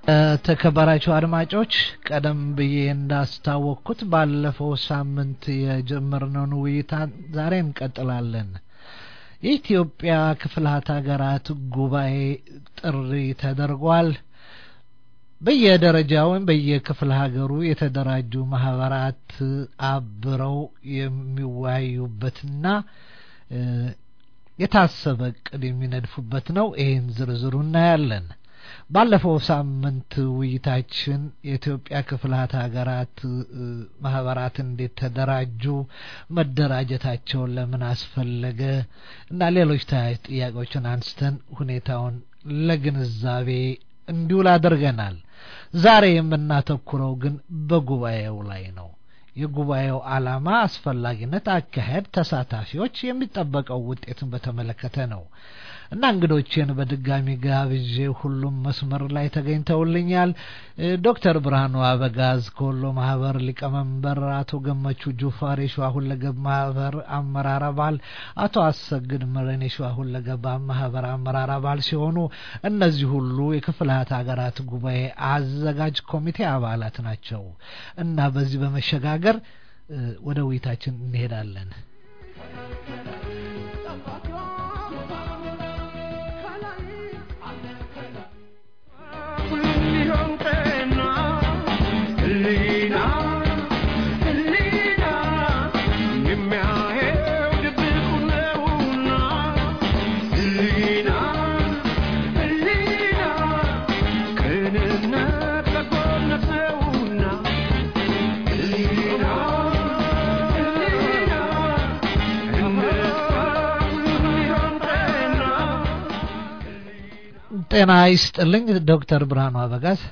ተከበራችሁ አድማጮች ቀደም ብዬ እንዳስታወቅኩት ባለፈው ሳምንት የጀመርነውን ውይይት ዛሬ እንቀጥላለን። የኢትዮጵያ ክፍላት ሀገራት ጉባኤ ጥሪ ተደርጓል። በየደረጃው ወይም በየክፍለ ሀገሩ የተደራጁ ማህበራት አብረው የሚወያዩበትና የታሰበ እቅድ የሚነድፉበት ነው። ይህን ዝርዝሩ እናያለን። ባለፈው ሳምንት ውይይታችን የኢትዮጵያ ክፍላት ሀገራት ማህበራት እንዴት ተደራጁ፣ መደራጀታቸውን ለምን አስፈለገ እና ሌሎች ተያያዥ ጥያቄዎችን አንስተን ሁኔታውን ለግንዛቤ እንዲውል አድርገናል። ዛሬ የምናተኩረው ግን በጉባኤው ላይ ነው። የጉባኤው ዓላማ፣ አስፈላጊነት፣ አካሄድ፣ ተሳታፊዎች፣ የሚጠበቀው ውጤትን በተመለከተ ነው እና እንግዶቼን በድጋሚ ጋብዤ ሁሉም መስመር ላይ ተገኝተውልኛል። ዶክተር ብርሃኑ አበጋዝ ከወሎ ማህበር ሊቀመንበር፣ አቶ ገመቹ ጁፋር የሸዋ ሁለገብ ማህበር አመራር አባል፣ አቶ አሰግድ መረን የሸዋ ሁለገብ ማህበር አመራር አባል ሲሆኑ እነዚህ ሁሉ የክፍላት ሀገራት ጉባኤ አዘጋጅ ኮሚቴ አባላት ናቸው እና በዚህ በመሸጋገር ወደ ውይይታችን እንሄዳለን። ጤና ይስጥልኝ ዶክተር ብርሃኑ አበጋዝ።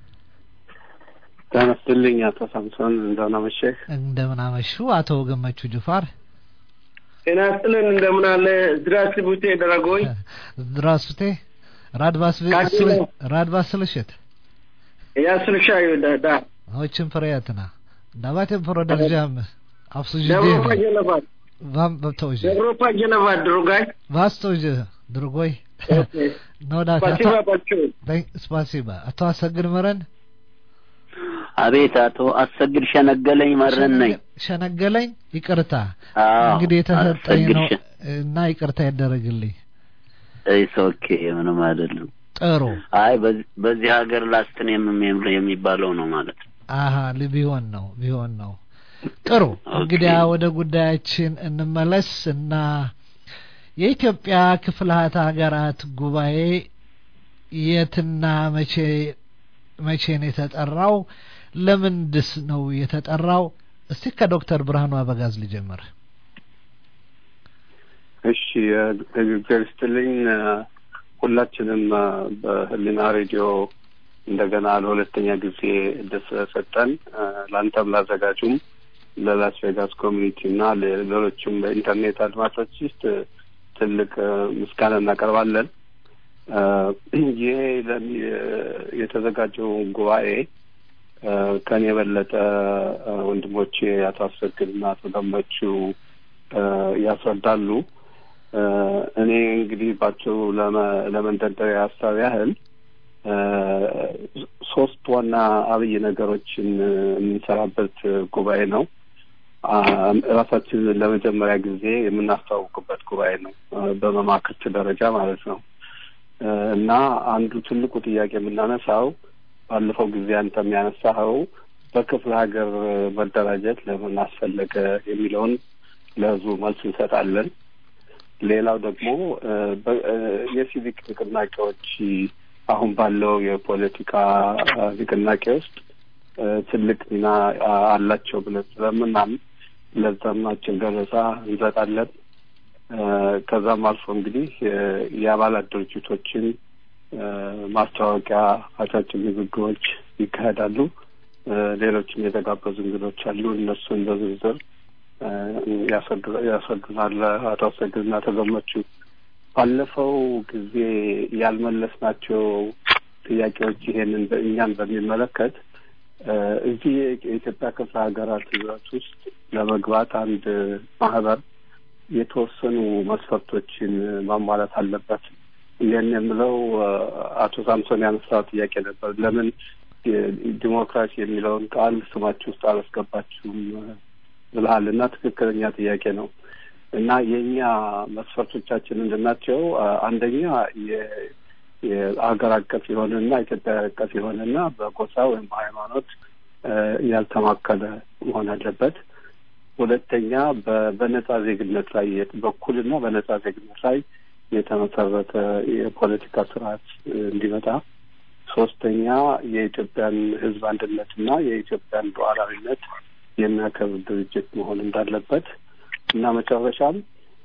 ጤና ይስጥልኝ አቶ ሳምሶን እንደምን አመሸህ? እንደምን አመሹ አቶ ገመቹ ጁፋር። ጤና ይስጥልን እንደምን አለ здравствуйте дорогой здравствуйте рад вас рад вас слышать я слушаю да да очень приятно давайте продолжаем обсуждение Добро пожаловать вам тоже Добро пожаловать другой вас тоже другой no да спасибо большое спасибо አቶ አሰግድ መረን አቤት አቶ አሰግድ ሸነገለኝ መረን ነኝ። ሸነገለኝ ይቅርታ አዎ፣ እንግዲህ የተሰጠኝ አሰግድ ነው ሸ- እና ይቅርታ ያደረግልኝ። ኢስ ኦኬ ምንም አይደለም። ጥሩ አይ በዚህ- በዚህ ሀገር ላስትን የም- የሚባለው ነው ማለት ነው። አሀ ል- ቢሆን ነው ቢሆን ነው። ጥሩ እንግዲያ ወደ ጉዳያችን እንመለስ እና የኢትዮጵያ ክፍላት ሀገራት ጉባኤ የትና መቼ መቼ ነው የተጠራው? ለምንድስ ነው የተጠራው? እስቲ ከዶክተር ብርሃኑ አበጋዝ ልጀምር። እሺ እግዚአብሔር ይስጥልኝ። ሁላችንም በህሊና ሬዲዮ እንደገና ለሁለተኛ ጊዜ እድል ስለሰጠን ለአንተም ላዘጋጁም ለላስ ቬጋስ ኮሚኒቲ እና ሌሎችም በኢንተርኔት አድማጮች ውስጥ ትልቅ ምስጋና እናቀርባለን። ይሄ ለሚ- የተዘጋጀው ጉባኤ ከኔ የበለጠ ወንድሞቼ አቶ አሰግድና አቶ ገመቹ ያስረዳሉ። እኔ እንግዲህ ባቸው ለመንደርደሪያ ሀሳብ ያህል ሶስት ዋና አብይ ነገሮችን የምንሰራበት ጉባኤ ነው። ራሳችንን ለመጀመሪያ ጊዜ የምናስተዋውቅበት ጉባኤ ነው፣ በመማክርት ደረጃ ማለት ነው። እና አንዱ ትልቁ ጥያቄ የምናነሳው ባለፈው ጊዜ አንተ የሚያነሳኸው በክፍለ ሀገር መደራጀት ለምን አስፈለገ የሚለውን ለህዝቡ መልስ እንሰጣለን። ሌላው ደግሞ የሲቪክ ንቅናቄዎች አሁን ባለው የፖለቲካ ንቅናቄ ውስጥ ትልቅ ሚና አላቸው ብለን ስለምናምን ለዛም አጭር ገለጻ እንሰጣለን። ከዛም አልፎ እንግዲህ የአባላት ድርጅቶችን ማስታወቂያ፣ አጫጭር ንግግሮች ይካሄዳሉ። ሌሎችም የተጋበዙ እንግዶች አሉ። እነሱን በዝርዝር ያስረዱናል አቶ አሰግድና ተገመቹ። ባለፈው ጊዜ ያልመለስናቸው ጥያቄዎች ይሄንን እኛን በሚመለከት እዚህ የኢትዮጵያ ክፍለ ሀገራት ህብረት ውስጥ ለመግባት አንድ ማህበር የተወሰኑ መስፈርቶችን ማሟላት አለበት ይህን የምለው አቶ ሳምሶን ያነሳው ጥያቄ ነበር። ለምን ዲሞክራሲ የሚለውን ቃል ስማችሁ ውስጥ አላስገባችሁም ብልሃል እና ትክክለኛ ጥያቄ ነው እና የእኛ መስፈርቶቻችን ምንድናቸው? አንደኛ የሀገር አቀፍ የሆነና ኢትዮጵያ አቀፍ የሆነና በጎሳ ወይም በሃይማኖት ያልተማከለ መሆን አለበት። ሁለተኛ በነጻ ዜግነት ላይ በኩልና በነጻ ዜግነት ላይ የተመሰረተ የፖለቲካ ስርዓት እንዲመጣ፣ ሶስተኛ የኢትዮጵያን ሕዝብ አንድነትና የኢትዮጵያን ሉዓላዊነት የሚያከብር ድርጅት መሆን እንዳለበት እና መጨረሻም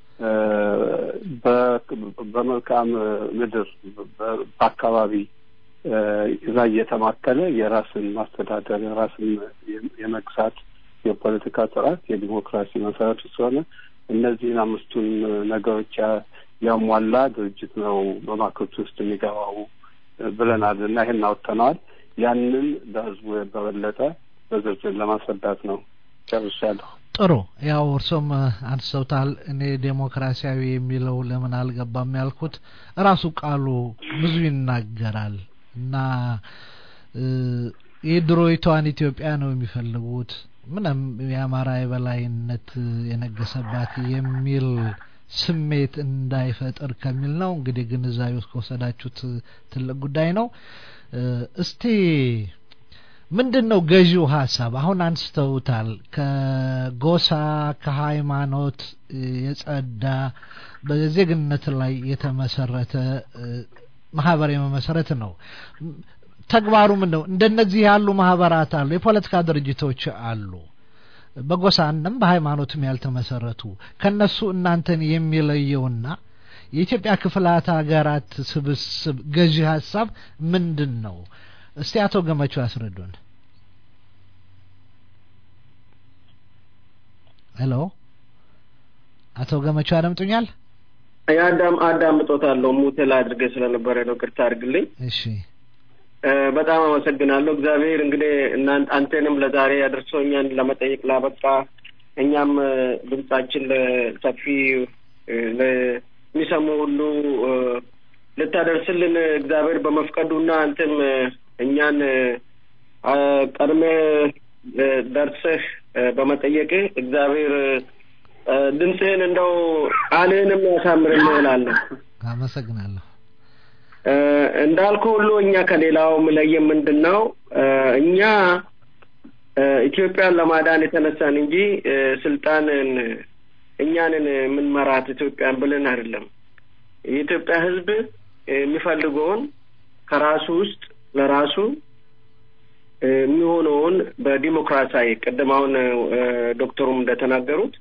በመልካም ምድር በአካባቢ ላይ የተማከለ የራስን ማስተዳደር የራስን የመግዛት የፖለቲካ ስርዓት የዲሞክራሲ መሰረቱ ስለሆነ እነዚህን አምስቱን ነገሮች ያሟላ ድርጅት ነው በማክርቱ ውስጥ የሚገባው ብለናል እና ይህን አውጥተነዋል። ያንን ለህዝቡ በበለጠ በዝርዝር ለማስረዳት ነው። ጨርሻለሁ። ጥሩ ያው እርሶም አንስተውታል። እኔ ዴሞክራሲያዊ የሚለው ለምን አልገባም ያልኩት ራሱ ቃሉ ብዙ ይናገራል እና የድሮይቷን ኢትዮጵያ ነው የሚፈልጉት ምንም የአማራ የበላይነት የነገሰባት የሚል ስሜት እንዳይፈጥር ከሚል ነው። እንግዲህ ግንዛቤ ውስጥ ከወሰዳችሁት ትልቅ ጉዳይ ነው። እስቲ ምንድን ነው ገዢው ሀሳብ? አሁን አንስተውታል። ከጎሳ ከሃይማኖት የጸዳ በዜግነት ላይ የተመሰረተ ማህበር የመመሰረት ነው። ተግባሩ ምን ነው? እንደነዚህ ያሉ ማህበራት አሉ፣ የፖለቲካ ድርጅቶች አሉ፣ በጎሳንም በሃይማኖትም ያልተመሰረቱ ከነሱ እናንተን የሚለየውና የኢትዮጵያ ክፍላት ሀገራት ስብስብ ገዢ ሀሳብ ምንድን ነው? እስቲ አቶ ገመቹ ያስረዱን። ሄሎ አቶ ገመቹ ያደምጡኛል? የአዳም አዳምጦታለሁ። ሙቴል አድርገ ስለነበረ ነው። ቅርታ አድርግልኝ። እሺ በጣም አመሰግናለሁ። እግዚአብሔር እንግዲህ እናንተ አንተንም ለዛሬ አድርሶ እኛን ለመጠየቅ ላበቃ እኛም ድምጻችን ለሰፊ ለሚሰሙ ሁሉ ልታደርስልን እግዚአብሔር በመፍቀዱና አንተም እኛን ቀድመህ ደርሰህ በመጠየቅህ እግዚአብሔር ድምፅህን እንደው ቃልህንም ያሳምርልህ እላለሁ። አመሰግናለሁ። እንዳልኩ ሁሉ እኛ ከሌላው ምለየን ምንድን ነው እኛ ኢትዮጵያን ለማዳን የተነሳን እንጂ ስልጣንን እኛንን የምንመራት ኢትዮጵያን ብለን አይደለም። የኢትዮጵያ ሕዝብ የሚፈልገውን ከራሱ ውስጥ ለራሱ የሚሆነውን በዲሞክራሲያዊ ቅድም አሁን ዶክተሩም እንደተናገሩት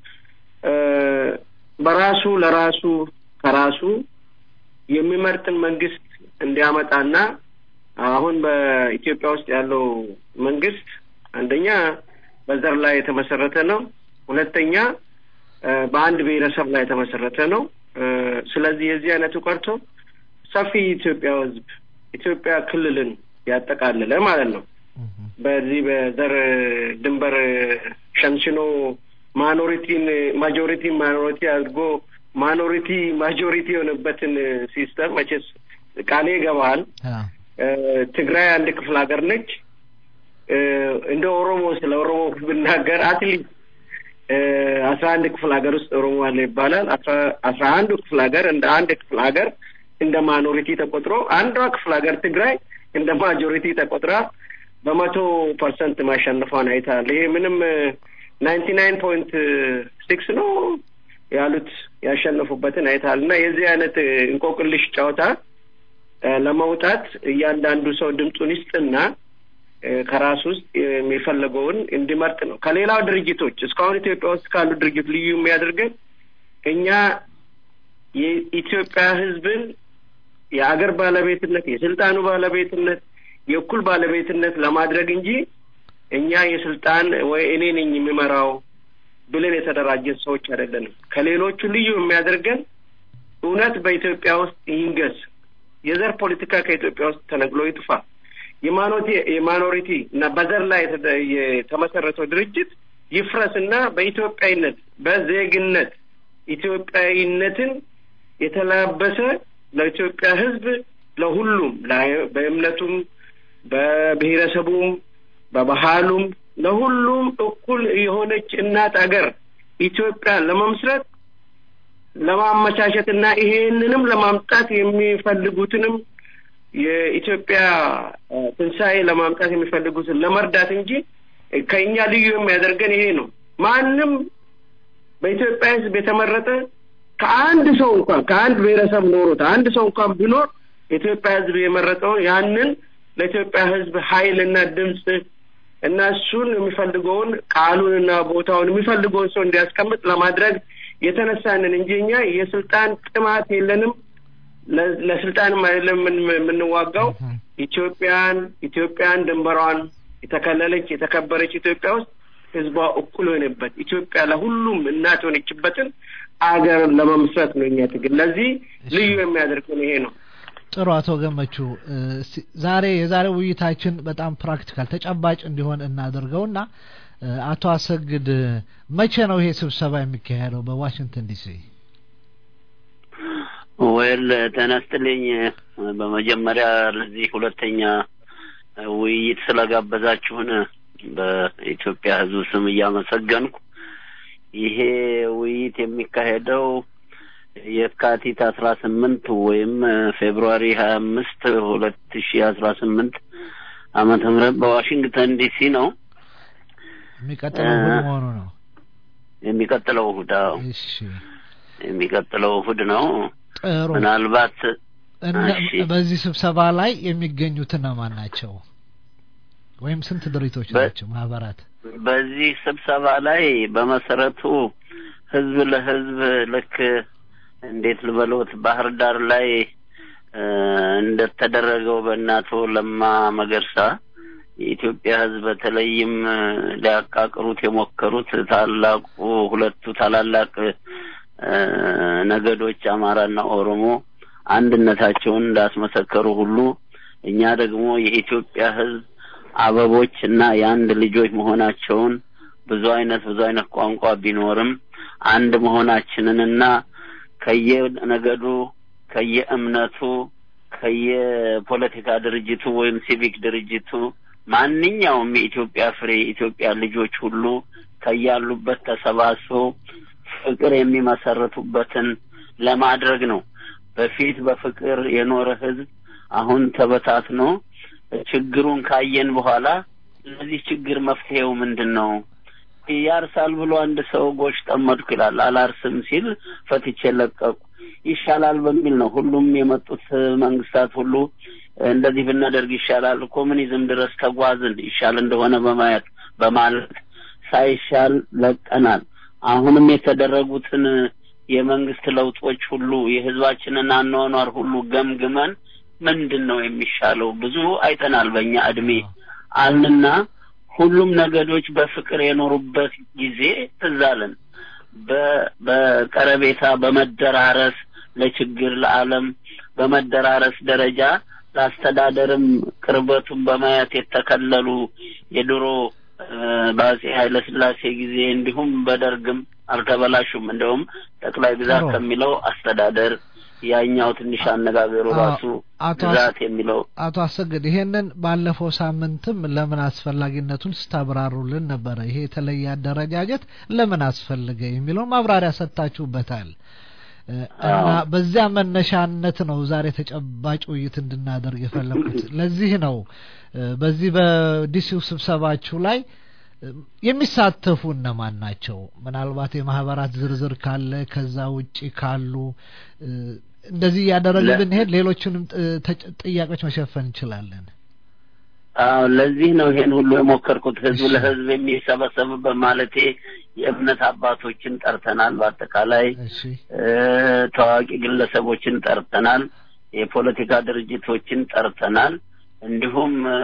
በራሱ ለራሱ ከራሱ የሚመርጥን መንግስት እንዲያመጣና አሁን በኢትዮጵያ ውስጥ ያለው መንግስት አንደኛ በዘር ላይ የተመሰረተ ነው። ሁለተኛ በአንድ ብሔረሰብ ላይ የተመሰረተ ነው። ስለዚህ የዚህ አይነቱ ቀርቶ ሰፊ ኢትዮጵያ ህዝብ ኢትዮጵያ ክልልን ያጠቃልለ ማለት ነው። በዚህ በዘር ድንበር ሸንሽኖ ማኖሪቲን ማጆሪቲን ማኖሪቲ አድርጎ ማኖሪቲ ማጆሪቲ የሆነበትን ሲስተም መቼስ ቃሌ ይገባል። ትግራይ አንድ ክፍለ ሀገር ነች። እንደ ኦሮሞ ስለ ኦሮሞ ብናገር አትሊስት አስራ አንድ ክፍለ ሀገር ውስጥ ኦሮሞ አለ ይባላል። አስራ አንዱ ክፍለ ሀገር እንደ አንድ ክፍለ ሀገር እንደ ማኖሪቲ ተቆጥሮ አንዷ ክፍለ ሀገር ትግራይ እንደ ማጆሪቲ ተቆጥራ በመቶ ፐርሰንት ማሸነፏን አይታል። ይሄ ምንም ናይንቲ ናይን ፖይንት ሲክስ ነው ያሉት ያሸነፉበትን አይታል እና የዚህ አይነት እንቆቅልሽ ጨዋታ ለመውጣት እያንዳንዱ ሰው ድምፁን ይስጥና ከራሱ ውስጥ የሚፈለገውን እንዲመርጥ ነው። ከሌላው ድርጅቶች እስካሁን ኢትዮጵያ ውስጥ ካሉ ድርጅት ልዩ የሚያደርገን እኛ የኢትዮጵያ ሕዝብን የአገር ባለቤትነት የስልጣኑ ባለቤትነት የእኩል ባለቤትነት ለማድረግ እንጂ እኛ የስልጣን ወይ እኔ ነኝ የሚመራው ብለን የተደራጀን ሰዎች አይደለንም። ከሌሎቹ ልዩ የሚያደርገን እውነት በኢትዮጵያ ውስጥ ይንገስ፣ የዘር ፖለቲካ ከኢትዮጵያ ውስጥ ተነግሎ ይጥፋ፣ የማኖቲ የማኖሪቲ እና በዘር ላይ የተመሰረተው ድርጅት ይፍረስ እና በኢትዮጵያዊነት በዜግነት ኢትዮጵያዊነትን የተላበሰ ለኢትዮጵያ ሕዝብ ለሁሉም በእምነቱም፣ በብሔረሰቡም፣ በባህሉም ለሁሉም እኩል የሆነች እናት አገር ኢትዮጵያን ለመመስረት ለማመቻቸት እና ይሄንንም ለማምጣት የሚፈልጉትንም የኢትዮጵያ ትንሣኤ ለማምጣት የሚፈልጉትን ለመርዳት እንጂ ከእኛ ልዩ የሚያደርገን ይሄ ነው። ማንም በኢትዮጵያ ሕዝብ የተመረጠ ከአንድ ሰው እንኳን ከአንድ ብሔረሰብ ኖሮት አንድ ሰው እንኳን ቢኖር የኢትዮጵያ ሕዝብ የመረጠውን ያንን ለኢትዮጵያ ሕዝብ ኃይልና ድምፅ እና እሱን የሚፈልገውን ቃሉንና ቦታውን የሚፈልገውን ሰው እንዲያስቀምጥ ለማድረግ የተነሳንን እንጂ እኛ የስልጣን ጥማት የለንም። ለስልጣንም አይደለም የምንዋጋው። ኢትዮጵያን ኢትዮጵያን ድንበሯን የተከለለች የተከበረች ኢትዮጵያ ውስጥ ህዝቧ እኩል የሆነበት ኢትዮጵያ ለሁሉም እናት የሆነችበትን አገር ለመመስረት ነው እኛ ትግል። ለዚህ ልዩ የሚያደርገን ይሄ ነው። ጥሩ አቶ ገመቹ ዛሬ የዛሬው ውይይታችን በጣም ፕራክቲካል ተጨባጭ እንዲሆን እናደርገውና አቶ አሰግድ መቼ ነው ይሄ ስብሰባ የሚካሄደው በዋሽንግተን ዲሲ? ወል ተነስትልኝ በመጀመሪያ ለዚህ ሁለተኛ ውይይት ስለጋበዛችሁን በኢትዮጵያ ሕዝብ ስም እያመሰገንኩ ይሄ ውይይት የሚካሄደው የካቲት አስራ ስምንት ወይም ፌብሩዋሪ ሀያ አምስት ሁለት ሺ አስራ ስምንት ዓመተ ምህረት በዋሽንግተን ዲሲ ነው። የሚቀጥለው እሑድ መሆኑ ነው። የሚቀጥለው እሑድ አዎ፣ እሺ የሚቀጥለው እሑድ ነው። ጥሩ። ምናልባት እነ- እሺ። በዚህ ስብሰባ ላይ የሚገኙት እነማን ናቸው? ወይም ስንት ድርጅቶች በ- ናቸው ማህበራት? በዚህ ስብሰባ ላይ በመሰረቱ ህዝብ ለህዝብ ልክ እንዴት ልበሎት ባህር ዳር ላይ እ እንደተደረገው በእናቶ ለማ መገርሳ የኢትዮጵያ ህዝብ በተለይም እ ሊያቃቅሩት የሞከሩት ታላቁ ሁለቱ ታላላቅ እ ነገዶች አማራና ኦሮሞ አንድነታቸውን እንዳስመሰከሩ ሁሉ እኛ ደግሞ የኢትዮጵያ ህዝብ አበቦች እና የአንድ ልጆች መሆናቸውን ብዙ አይነት ብዙ አይነት ቋንቋ ቢኖርም አንድ መሆናችንንና ከየነገዱ ከየእምነቱ ከየፖለቲካ ድርጅቱ ወይም ሲቪክ ድርጅቱ ማንኛውም የኢትዮጵያ ፍሬ የኢትዮጵያ ልጆች ሁሉ ከያሉበት ተሰባስበው ፍቅር የሚመሰርቱበትን ለማድረግ ነው። በፊት በፍቅር የኖረ ህዝብ አሁን ተበታትኖ ችግሩን ካየን በኋላ ለዚህ ችግር መፍትሄው ምንድን ነው? ያርሳል ብሎ አንድ ሰው ጎሽ ጠመድኩ ይላል። አላርስም ሲል ፈትቼ ለቀቁ ይሻላል በሚል ነው ሁሉም የመጡት መንግስታት ሁሉ እንደዚህ ብናደርግ ይሻላል፣ ኮሙኒዝም ድረስ ተጓዝን ይሻል እንደሆነ በማየት በማለት ሳይሻል ለቀናል። አሁንም የተደረጉትን የመንግስት ለውጦች ሁሉ የህዝባችንን አኗኗር ሁሉ ገምግመን ምንድን ነው የሚሻለው ብዙ አይተናል በእኛ እድሜ አልንና ሁሉም ነገዶች በፍቅር የኖሩበት ጊዜ ትዝ አለን። በ- በቀረቤታ በመደራረስ ለችግር ለዓለም በመደራረስ ደረጃ ለአስተዳደርም ቅርበቱን በማየት የተከለሉ የድሮ እ፣ በአጼ ኃይለ ሥላሴ ጊዜ እንዲሁም በደርግም አልተበላሹም። እንደውም ጠቅላይ ግዛት ጥሩ። ከሚለው አስተዳደር ያኛው ትንሽ አነጋገሩ አዎ፣ ራሱ አቶ ግዛት የሚለው አቶ አሰግድ ይሄንን ባለፈው ሳምንትም ለምን አስፈላጊነቱን ስታብራሩልን ነበረ። ይሄ የተለየ አደረጃጀት ለምን አስፈለገ የሚለውን ማብራሪያ ሰጥታችሁበታል እ፣ እና አዎ። በዚያ መነሻነት ነው ዛሬ ተጨባጭ ውይይት እንድናደርግ የፈለኩት። ለዚህ ነው እ፣ በዚህ በዲሲው ስብሰባችሁ ላይ እ፣ የሚሳተፉ እነማን ናቸው? ምናልባት የማህበራት ዝርዝር ካለ ከዛ ውጪ ካሉ እ፣ እንደዚህ እያደረግን ለ- ብንሄድ ሌሎቹንም ጥ- ተጭ- ጥያቄዎች መሸፈን እንችላለን። አዎ ለዚህ ነው ይሄን ሁሉ የሞከርኩት ህዝብ እሺ። ለህዝብ የሚሰበሰብበት ማለቴ የእምነት አባቶችን ጠርተናል። በአጠቃላይ እሺ እ፣ ታዋቂ ግለሰቦችን ጠርተናል። የፖለቲካ ድርጅቶችን ጠርተናል። እንዲሁም እ፣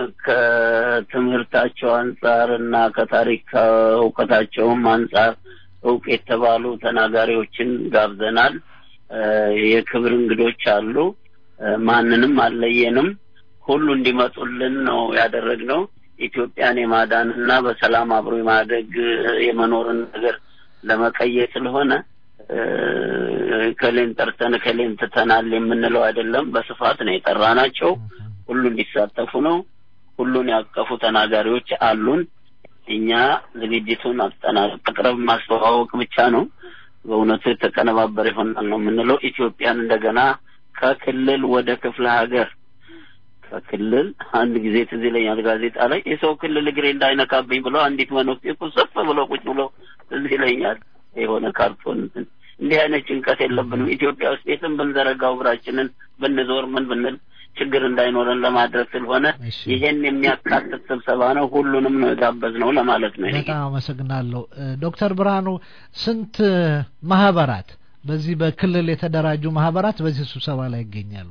ከትምህርታቸው አንጻር እና ከታሪክ እውቀታቸውም አንጻር እውቅ የተባሉ ተናጋሪዎችን ጋብዘናል። እ፣ የክብር እንግዶች አሉ። እ፣ ማንንም አልለየንም። ሁሉ እንዲመጡልን ነው ያደረግነው። ኢትዮጵያን የማዳን እና በሰላም አብሮ የማደግ እ፣ የመኖርን ነገር ለመቀየር ስለሆነ ከሌን ጠርተን ከሌን ትተናል የምንለው አይደለም። በስፋት ነው የጠራናቸው። ሁሉ እንዲሳተፉ ነው። ሁሉን ያቀፉ ተናጋሪዎች አሉን። እኛ ዝግጅቱን አቅረብ ማስተዋወቅ ብቻ ነው። በእውነቱ የተቀነባበረ ይሆናል ነው የምንለው። ኢትዮጵያን እንደገና ከክልል ወደ ክፍለ ሀገር ከክልል አንድ ጊዜ ትዝ ይለኛል ጋዜጣ ላይ የሰው ክልል እግሬ እንዳይነካብኝ ብለው አንዲት መነኩሴ ቁስፍ ብለው ቁጭ ብለው ትዝ ይለኛል። የሆነ ካርቶን እንዲህ አይነት ጭንቀት የለብንም። ኢትዮጵያ ውስጥ የትም ብንዘረጋው እግራችንን ብንዞር ምን ብንል ችግር እንዳይኖረን ለማድረግ ስለሆነ ይሄን የሚያካትት ስብሰባ ነው። ሁሉንም ነው የጋበዝነው ለማለት ነው። በጣም አመሰግናለሁ ዶክተር ብርሃኑ። ስንት ማህበራት በዚህ በክልል የተደራጁ ማህበራት በዚህ ስብሰባ ላይ ይገኛሉ?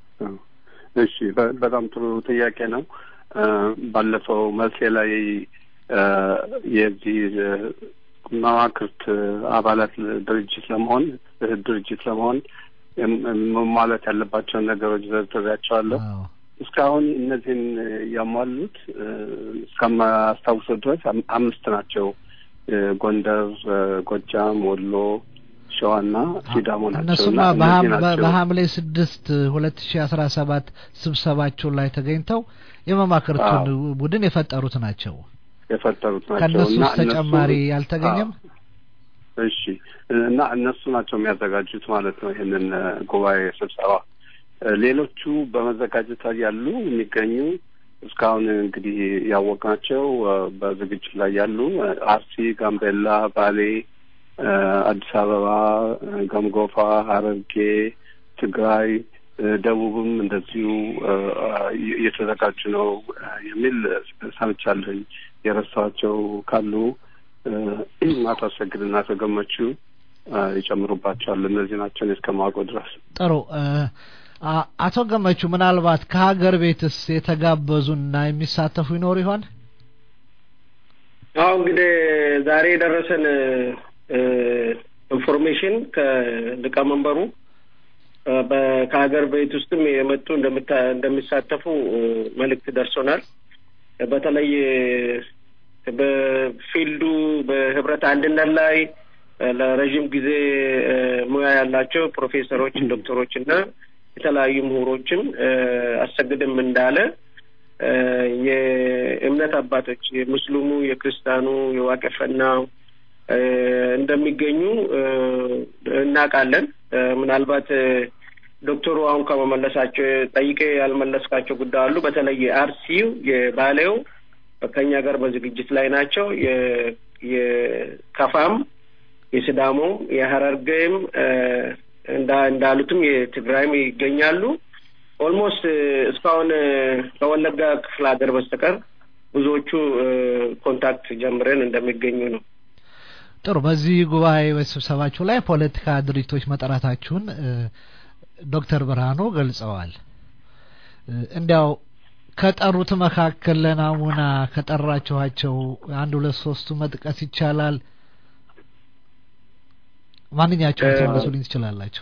እሺ፣ በጣም ጥሩ ጥያቄ ነው። ባለፈው መልሴ ላይ የዚህ መዋክርት አባላት ድርጅት ለመሆን ድርጅት ለመሆን ማለት ያለባቸውን ነገሮች ዘርዝሬያቸዋለሁ። እስካሁን እነዚህን ያሟሉት እስከማስታውሰው ድረስ አምስት ናቸው። ጎንደር፣ ጎጃም፣ ወሎ፣ ሸዋና ሲዳሞ ናቸው። እነሱማ በሐምሌ ስድስት ሁለት ሺ አስራ ሰባት ስብሰባቸው ላይ ተገኝተው የመማክርቱን ቡድን የፈጠሩት ናቸው የፈጠሩት ናቸው። ከእነሱ ውስጥ ተጨማሪ ያልተገኘም እሺ እና እነሱ ናቸው የሚያዘጋጁት ማለት ነው ይህንን ጉባኤ ስብሰባ። ሌሎቹ በመዘጋጀት ላይ ያሉ የሚገኙ እስካሁን እንግዲህ ያወቅናቸው በዝግጅት ላይ ያሉ አርሲ፣ ጋምቤላ፣ ባሌ፣ አዲስ አበባ፣ ገምጎፋ፣ ሀረርጌ፣ ትግራይ፣ ደቡብም እንደዚሁ እየተዘጋጁ ነው የሚል ሰምቻለሁኝ። የረሳኋቸው ካሉ አቶ አሰግድና አቶ ገመቹ ይጨምሩባቸዋል። እነዚህ ናቸው እኔ እስከማውቀው ድረስ። ጥሩ አቶ ገመቹ ምናልባት ከሀገር ቤትስ የተጋበዙና የሚሳተፉ ይኖሩ ይሆን? አሁ እንግዲህ ዛሬ የደረሰን ኢንፎርሜሽን ከሊቀመንበሩ ከሀገር ቤት ውስጥም የመጡ እንደሚሳተፉ መልእክት ደርሶናል። በተለይ በፊልዱ በህብረት አንድነት ላይ ለረዥም ጊዜ ሙያ ያላቸው ፕሮፌሰሮች፣ ዶክተሮች እና የተለያዩ ምሁሮችም አሰግድም እንዳለ የእምነት አባቶች የሙስሊሙ፣ የክርስቲያኑ፣ የዋቄፈና እንደሚገኙ እናውቃለን። ምናልባት ዶክተሩ አሁን ከመመለሳቸው ጠይቄ ያልመለስካቸው ጉዳይ አሉ። በተለይ አርሲው የባሌው ከኛ ጋር በዝግጅት ላይ ናቸው። የከፋም፣ የሲዳሞም፣ የሀረርጌም እንዳሉትም የትግራይም ይገኛሉ። ኦልሞስት እስካሁን ከወለጋ ክፍለ ሀገር በስተቀር ብዙዎቹ ኮንታክት ጀምረን እንደሚገኙ ነው። ጥሩ። በዚህ ጉባኤ በስብሰባችሁ ላይ ፖለቲካ ድርጅቶች መጠራታችሁን ዶክተር ብርሃኑ ገልጸዋል። እንዲያው ከጠሩት መካከል ለናሙና ከጠራችኋቸው አንድ ሁለት ሶስቱ መጥቀስ ይቻላል? ማንኛቸውን ትመልሱልኝ ትችላላችሁ?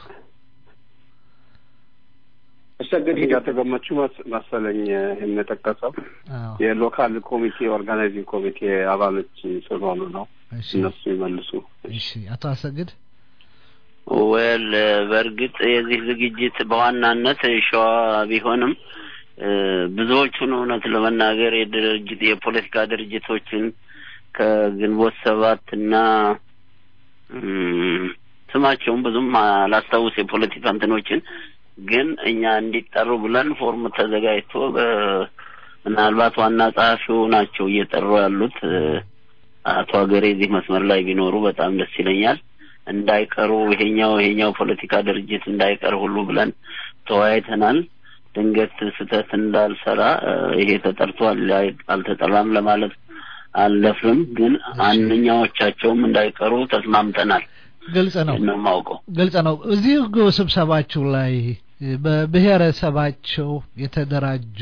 አሰግድ ተገመቹ መሰለኝ የምንጠቀሰው የሎካል ኮሚቴ ኦርጋናይዚንግ ኮሚቴ አባሎች ስለሆኑ ነው። እነሱ ይመልሱ። እሺ፣ አቶ አሰግድ ወል በእርግጥ የዚህ ዝግጅት በዋናነት ሸዋ ቢሆንም ብዙዎቹን እውነት ለመናገር የድርጅት የፖለቲካ ድርጅቶችን ከግንቦት ሰባት እና ስማቸውን ብዙም አላስታውስ የፖለቲካ እንትኖችን ግን እኛ እንዲጠሩ ብለን ፎርም ተዘጋጅቶ ምናልባት ዋና ጸሐፊው ናቸው እየጠሩ ያሉት አቶ ሀገሬ እዚህ መስመር ላይ ቢኖሩ በጣም ደስ ይለኛል። እንዳይቀሩ ይሄኛው ይሄኛው ፖለቲካ ድርጅት እንዳይቀር ሁሉ ብለን ተወያይተናል። ድንገት ስህተት እንዳልሰራ ይሄ ተጠርቷል አልተጠራም ለማለት አልደፍርም፣ ግን አንኛዎቻቸውም እንዳይቀሩ ተስማምተናል። ግልጽ ነው ነው የማውቀው። ግልጽ ነው። እዚህ ስብሰባችሁ ላይ በብሔረሰባቸው የተደራጁ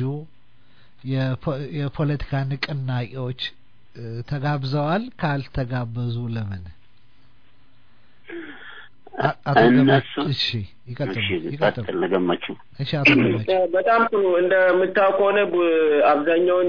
የፖለቲካ ንቅናቄዎች ተጋብዘዋል? ካልተጋበዙ ለምን? እነሱ እሺ፣ ይቀጥሉ ይቀጥል ገመችው። እሺ፣ አቶ ገመችው በጣም ጥሩ። እንደምታውቀው ከሆነ አብዛኛውን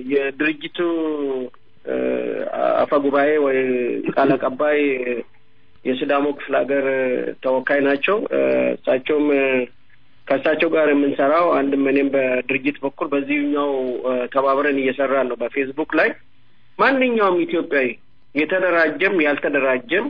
የድርጅቱ አፈ ጉባኤ ወይ ቃል አቀባይ የሲዳሞ ክፍለ ሀገር ተወካይ ናቸው። እሳቸውም ከእሳቸው ጋር የምንሰራው አንድም እኔም በድርጅት በኩል በዚህኛው ተባብረን እየሰራን ነው። በፌስቡክ ላይ ማንኛውም ኢትዮጵያዊ የተደራጀም ያልተደራጀም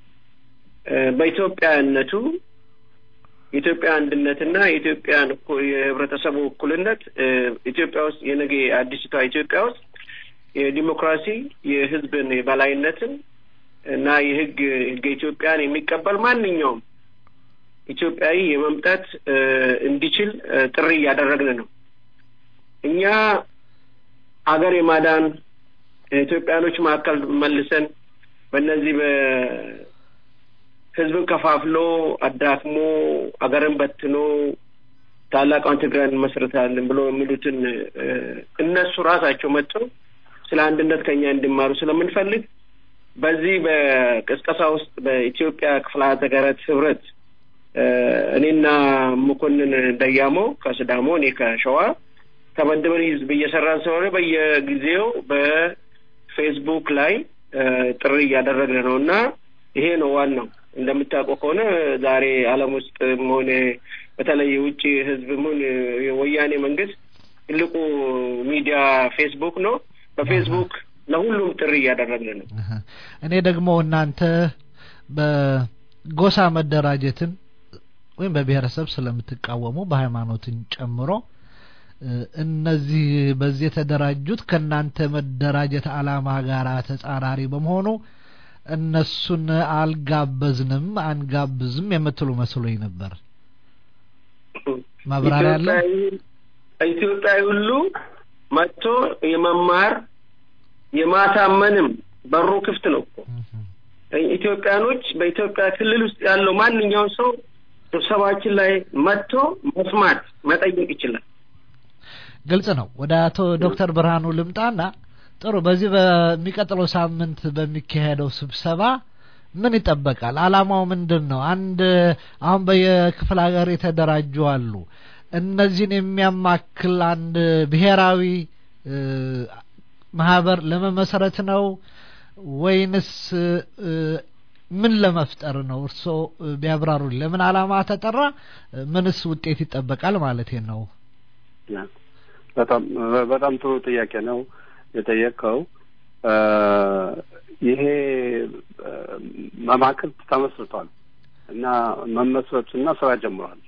በኢትዮጵያነቱ የኢትዮጵያ አንድነትና የኢትዮጵያን የህብረተሰቡ እኩልነት ኢትዮጵያ ውስጥ የነገ አዲስቷ ኢትዮጵያ ውስጥ የዲሞክራሲ የህዝብን የበላይነትን እና የህግ ህገ ኢትዮጵያን የሚቀበል ማንኛውም ኢትዮጵያዊ የመምጣት እንዲችል ጥሪ እያደረግን ነው። እኛ አገር የማዳን ኢትዮጵያኖች መካከል መልሰን በእነዚህ በህዝብን ከፋፍሎ አዳክሞ አገርን በትኖ ታላቋን ትግራይ እንመስርታለን ብሎ የሚሉትን እነሱ ራሳቸው መጥተው ስለ አንድነት ከኛ እንዲማሩ ስለምንፈልግ በዚህ በቅስቀሳ ውስጥ በኢትዮጵያ ክፍለ ሀገራት ህብረት እኔና መኮንን ደያሞ ከስዳሞ እኔ ከሸዋ ተመድበን ህዝብ እየሰራን ስለሆነ በየጊዜው በፌስቡክ ላይ ጥሪ እያደረግን ነው እና ይሄ ነው ዋናው። እንደምታውቀው ከሆነ ዛሬ ዓለም ውስጥ ሆነ በተለይ የውጭ ህዝብ ሆን የወያኔ መንግስት ትልቁ ሚዲያ ፌስቡክ ነው። በፌስቡክ ለሁሉም ጥሪ እያደረግን ነው። እኔ ደግሞ እናንተ በጎሳ መደራጀትን ወይም በብሔረሰብ ስለምትቃወሙ በሃይማኖትን ጨምሮ እነዚህ በዚህ የተደራጁት ከእናንተ መደራጀት አላማ ጋር ተጻራሪ በመሆኑ እነሱን አልጋበዝንም አንጋብዝም የምትሉ መስሎኝ ነበር። ማብራሪያ አለ። ኢትዮጵያዊ ሁሉ መጥቶ የመማር የማሳመንም በሩ ክፍት ነው እኮ ኢትዮጵያኖች በኢትዮጵያ ክልል ውስጥ ያለው ማንኛውም ሰው ስብሰባችን ላይ መጥቶ መስማት መጠየቅ ይችላል። ግልጽ ነው። ወደ አቶ ዶክተር ብርሃኑ ልምጣና ጥሩ፣ በዚህ በሚቀጥለው ሳምንት በሚካሄደው ስብሰባ ምን ይጠበቃል? አላማው ምንድን ነው? አንድ አሁን በየክፍለ ሀገር የተደራጁ አሉ። እነዚህን የሚያማክል አንድ ብሔራዊ ማህበር ለመመስረት ነው ወይንስ ምን ለመፍጠር ነው? እርስዎ ቢያብራሩልኝ። ለምን አላማ ተጠራ? ምንስ ውጤት ይጠበቃል ማለት ነው? በጣም በጣም ጥሩ ጥያቄ ነው የጠየቀው። ይሄ መማክርት ተመስርቷል እና መመስረቱና ስራ ጀምሯል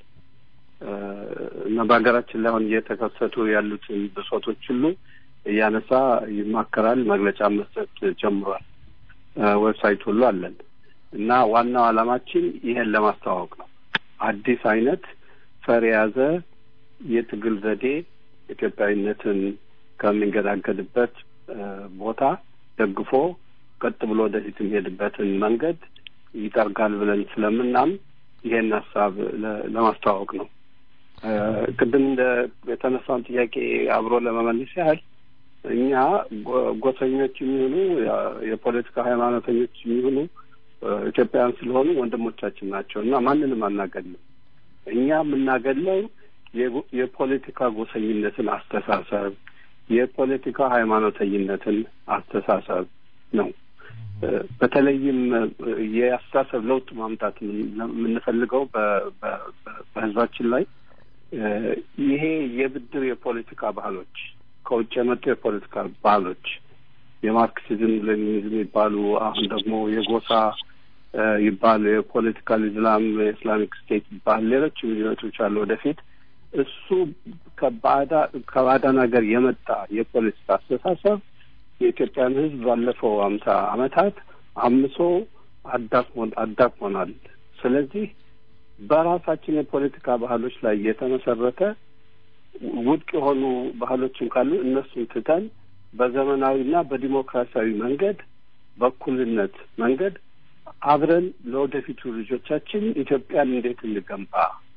እና በሀገራችን ላይ አሁን እየተከሰቱ ያሉትን ብሶቶች ሁሉ እያነሳ ይማከራል፣ መግለጫ መስጠት ጀምሯል። ዌብሳይት ሁሉ አለን እና ዋናው ዓላማችን ይሄን ለማስተዋወቅ ነው። አዲስ አይነት ፈር የያዘ የትግል ዘዴ ኢትዮጵያዊነትን ከሚንገዳገድበት ቦታ ደግፎ ቀጥ ብሎ ወደፊት የሚሄድበትን መንገድ ይጠርጋል ብለን ስለምናም ይሄን ሀሳብ ለማስተዋወቅ ነው። ቅድም እንደ የተነሳውን ጥያቄ አብሮ ለመመለስ ያህል እኛ ጎሰኞች የሚሆኑ የፖለቲካ ሃይማኖተኞች የሚሆኑ ኢትዮጵያውያን ስለሆኑ ወንድሞቻችን ናቸው እና ማንንም አናገድልም። እኛ የምናገድለው የፖለቲካ ጎሰኝነትን አስተሳሰብ፣ የፖለቲካ ሃይማኖተኝነትን አስተሳሰብ ነው። በተለይም የአስተሳሰብ ለውጥ ማምጣት የምንፈልገው በህዝባችን ላይ ይሄ የብድር የፖለቲካ ባህሎች ከውጭ የመጡ የፖለቲካ ባህሎች የማርክሲዝም ሌኒኒዝም ይባሉ አሁን ደግሞ የጎሳ ይባሉ የፖለቲካል ኢስላም የኢስላሚክ ስቴት ይባል ሌሎችም ልዩነቶች አሉ ወደፊት እሱ ከባዳ ከባዕዳን ሀገር የመጣ የፖለቲካ አስተሳሰብ የኢትዮጵያን ህዝብ ባለፈው አምሳ አመታት አምሶ አዳክሞን አዳክሞናል። ስለዚህ በራሳችን የፖለቲካ ባህሎች ላይ የተመሰረተ ውድቅ የሆኑ ባህሎችን ካሉ እነሱን ትተን በዘመናዊና በዲሞክራሲያዊ መንገድ በእኩልነት መንገድ አብረን ለወደፊቱ ልጆቻችን ኢትዮጵያን እንዴት እንገንባ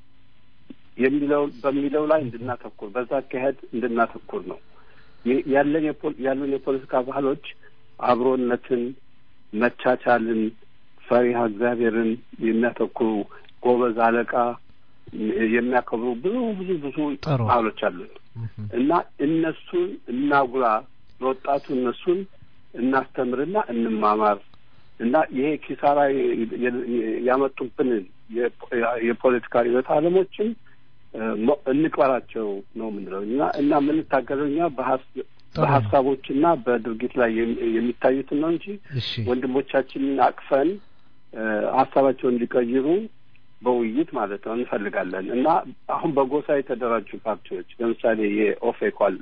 የሚለው በሚለው ላይ እንድናተኩር በዛ አካሄድ እንድናተኩር ነው። ያለን ያሉን የፖለቲካ ባህሎች አብሮነትን፣ መቻቻልን፣ ፈሪሃ እግዚአብሔርን የሚያተኩሩ ጎበዝ አለቃ የሚያከብሩ ብዙ ብዙ ብዙ ባህሎች አሉን እና እነሱን እናጉላ፣ ለወጣቱ እነሱን እናስተምርና እንማማር እና ይሄ ኪሳራ ያመጡብን የፖለቲካ ርዕዮተ ዓለሞችን እንቅበራቸው ነው የምንለው እና እና የምንታገለው እኛ በሀሳቦች እና በድርጊት ላይ የሚታዩትን ነው እንጂ ወንድሞቻችንን አቅፈን ሀሳባቸውን እንዲቀይሩ በውይይት ማለት ነው እንፈልጋለን እና አሁን በጎሳ የተደራጁ ፓርቲዎች ለምሳሌ የኦፌኮ አለ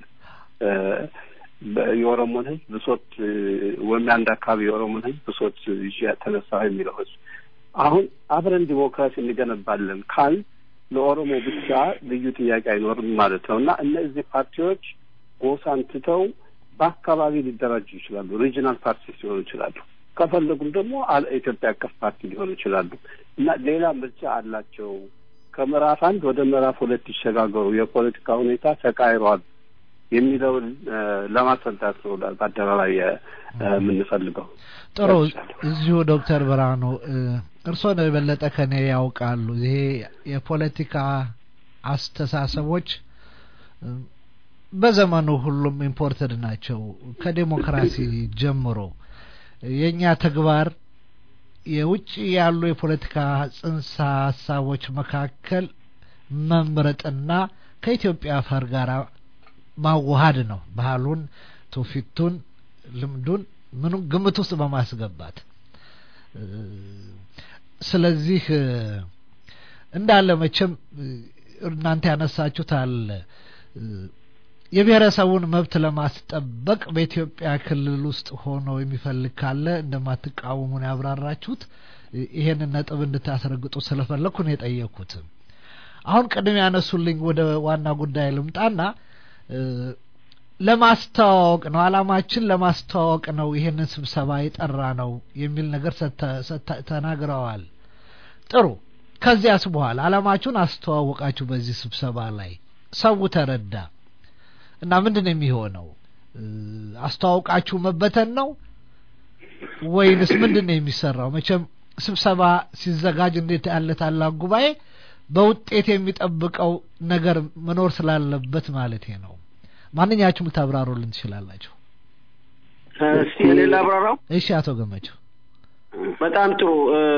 የኦሮሞን ህዝብ ብሶት ወይም የአንድ አካባቢ የኦሮሞን ህዝብ ብሶት ይዤ ተነሳ የሚለው ህዝብ አሁን አብረን ዲሞክራሲ እንገነባለን ካል ለኦሮሞ ብቻ ልዩ ጥያቄ አይኖርም ማለት ነው እና እነዚህ ፓርቲዎች ጎሳን ትተው በአካባቢ ሊደራጁ ይችላሉ። ሪጂናል ፓርቲስ ሊሆኑ ይችላሉ። ከፈለጉም ደግሞ ኢትዮጵያ አቀፍ ፓርቲ ሊሆኑ ይችላሉ እና ሌላ ምርጫ አላቸው። ከምዕራፍ አንድ ወደ ምዕራፍ ሁለት ይሸጋገሩ፣ የፖለቲካ ሁኔታ ተቃይሯል የሚለውን ለማስረዳት ነው በአደባባይ የምንፈልገው። ጥሩ። እዚሁ ዶክተር ብርሃኑ እርስዎ ነው የበለጠ ከኔ ያውቃሉ። ይሄ የፖለቲካ አስተሳሰቦች በዘመኑ ሁሉም ኢምፖርትድ ናቸው። ከዴሞክራሲ ጀምሮ የእኛ ተግባር የውጭ ያሉ የፖለቲካ ጽንሰ ሀሳቦች መካከል መምረጥና ከኢትዮጵያ አፈር ጋር ማዋሃድ ነው። ባህሉን፣ ትውፊቱን፣ ልምዱን ምኑ ግምት ውስጥ በማስገባት ስለዚህ እንዳለ መቼም እናንተ ያነሳችሁት አለ የብሔረሰቡን መብት ለማስጠበቅ በኢትዮጵያ ክልል ውስጥ ሆኖ የሚፈልግ ካለ እንደማትቃወሙን ያብራራችሁት ይሄንን ነጥብ እንድታስረግጡ ስለፈለግኩ ነው የጠየቅኩት። አሁን ቅድም ያነሱልኝ ወደ ዋና ጉዳይ ልምጣና ለማስተዋወቅ ነው አላማችን ለማስተዋወቅ ነው ይሄንን ስብሰባ የጠራ ነው የሚል ነገር ተናግረዋል። ጥሩ። ከዚያስ በኋላ አላማችሁን አስተዋወቃችሁ በዚህ ስብሰባ ላይ ሰው ተረዳ እና ምንድን ነው የሚሆነው? አስተዋውቃችሁ መበተን ነው ወይንስ ምንድን ነው የሚሰራው? መቼም ስብሰባ ሲዘጋጅ እንዴት ያለ ታላቅ ጉባኤ በውጤት የሚጠብቀው ነገር መኖር ስላለበት ማለት ነው። ማንኛችሁም ልታብራሩልን ትችላላችሁ። እስቲ እኔ ላብራራው። እሺ፣ አቶ ገመቸው በጣም ጥሩ።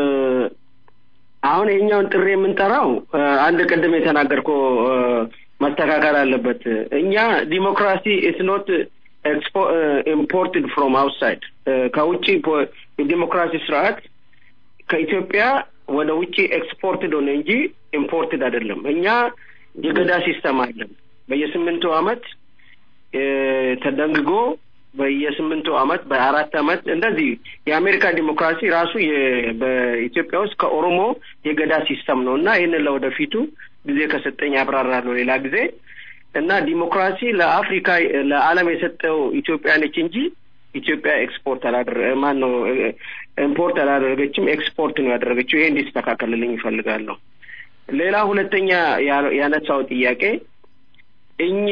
አሁን ይሄኛውን ጥሪ የምንጠራው አንድ ቅድም የተናገርከው መስተካከል አለበት። እኛ ዲሞክራሲ ኢስ ኖት ኢምፖርትድ ፍሮም አውትሳይድ ከውጭ የዲሞክራሲ ስርዓት ከኢትዮጵያ ወደ ውጭ ኤክስፖርትድ ሆነ እንጂ ኢምፖርትድ አይደለም። እኛ የገዳ ሲስተም አለን በየስምንቱ አመት ተደንግጎ በየስምንቱ አመት በአራት አመት እንደዚህ የአሜሪካ ዲሞክራሲ ራሱ በኢትዮጵያ ውስጥ ከኦሮሞ የገዳ ሲስተም ነው እና ይህንን ለወደፊቱ ጊዜ ከሰጠኝ ያብራራለሁ ሌላ ጊዜ እና ዲሞክራሲ ለአፍሪካ ለዓለም የሰጠው ኢትዮጵያ ነች እንጂ ኢትዮጵያ ኤክስፖርት አላደረ ማን ነው ኢምፖርት አላደረገችም፣ ኤክስፖርት ነው ያደረገችው። ይሄ እንዲስተካከልልኝ ይፈልጋለሁ። ሌላ ሁለተኛ ያነሳው ጥያቄ እኛ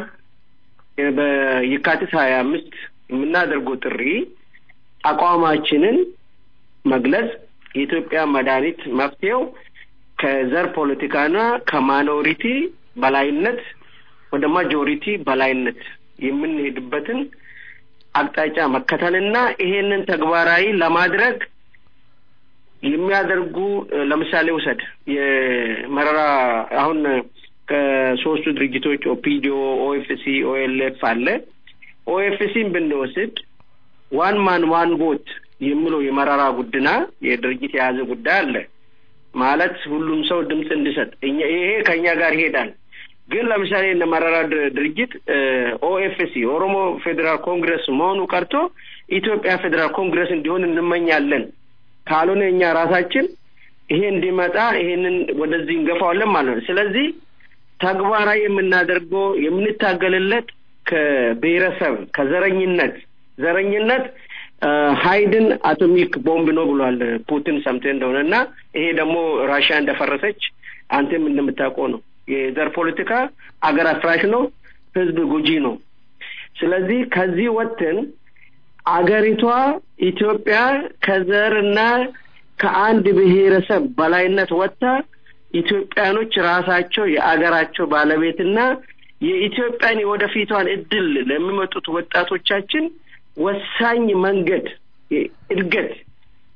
በየካቲት ሀያ አምስት የምናደርገው ጥሪ አቋማችንን መግለጽ የኢትዮጵያ መድኃኒት መፍትሄው ከዘር ፖለቲካና ከማይኖሪቲ በላይነት ወደ ማጆሪቲ በላይነት የምንሄድበትን አቅጣጫ መከተልና ይሄንን ተግባራዊ ለማድረግ የሚያደርጉ ለምሳሌ ውሰድ የመረራ አሁን ከሶስቱ ድርጅቶች ኦፒዲዮ፣ ኦኤፍሲ፣ ኦኤልኤፍ አለ። ኦኤፍሲን ብንወስድ ዋን ማን ዋን ቦት የሚለው የመረራ ጉድና የድርጅት የያዘ ጉዳይ አለ ማለት ሁሉም ሰው ድምፅ እንዲሰጥ ይሄ ከእኛ ጋር ይሄዳል። ግን ለምሳሌ እነ መረራ ድርጅት ኦኤፍሲ ኦሮሞ ፌዴራል ኮንግረስ መሆኑ ቀርቶ ኢትዮጵያ ፌዴራል ኮንግረስ እንዲሆን እንመኛለን። ካልሆነ እኛ ራሳችን ይሄ እንዲመጣ ይሄንን ወደዚህ እንገፋዋለን ማለት ነው። ስለዚህ ተግባራዊ የምናደርገው የምንታገልለት ከብሔረሰብ ከዘረኝነት ዘረኝነት ሀይድን አቶሚክ ቦምብ ነው ብሏል ፑቲን ሰምተ እንደሆነ እና ይሄ ደግሞ ራሽያ እንደፈረሰች አንተም እንደምታውቀው ነው። የዘር ፖለቲካ አገር አፍራሽ ነው፣ ህዝብ ጉጂ ነው። ስለዚህ ከዚህ ወጥተን አገሪቷ ኢትዮጵያ ከዘርና ከአንድ ብሔረሰብ በላይነት ወጥታ ኢትዮጵያኖች ራሳቸው የአገራቸው ባለቤትና የኢትዮጵያን የወደፊቷን እድል ለሚመጡት ወጣቶቻችን ወሳኝ መንገድ እድገት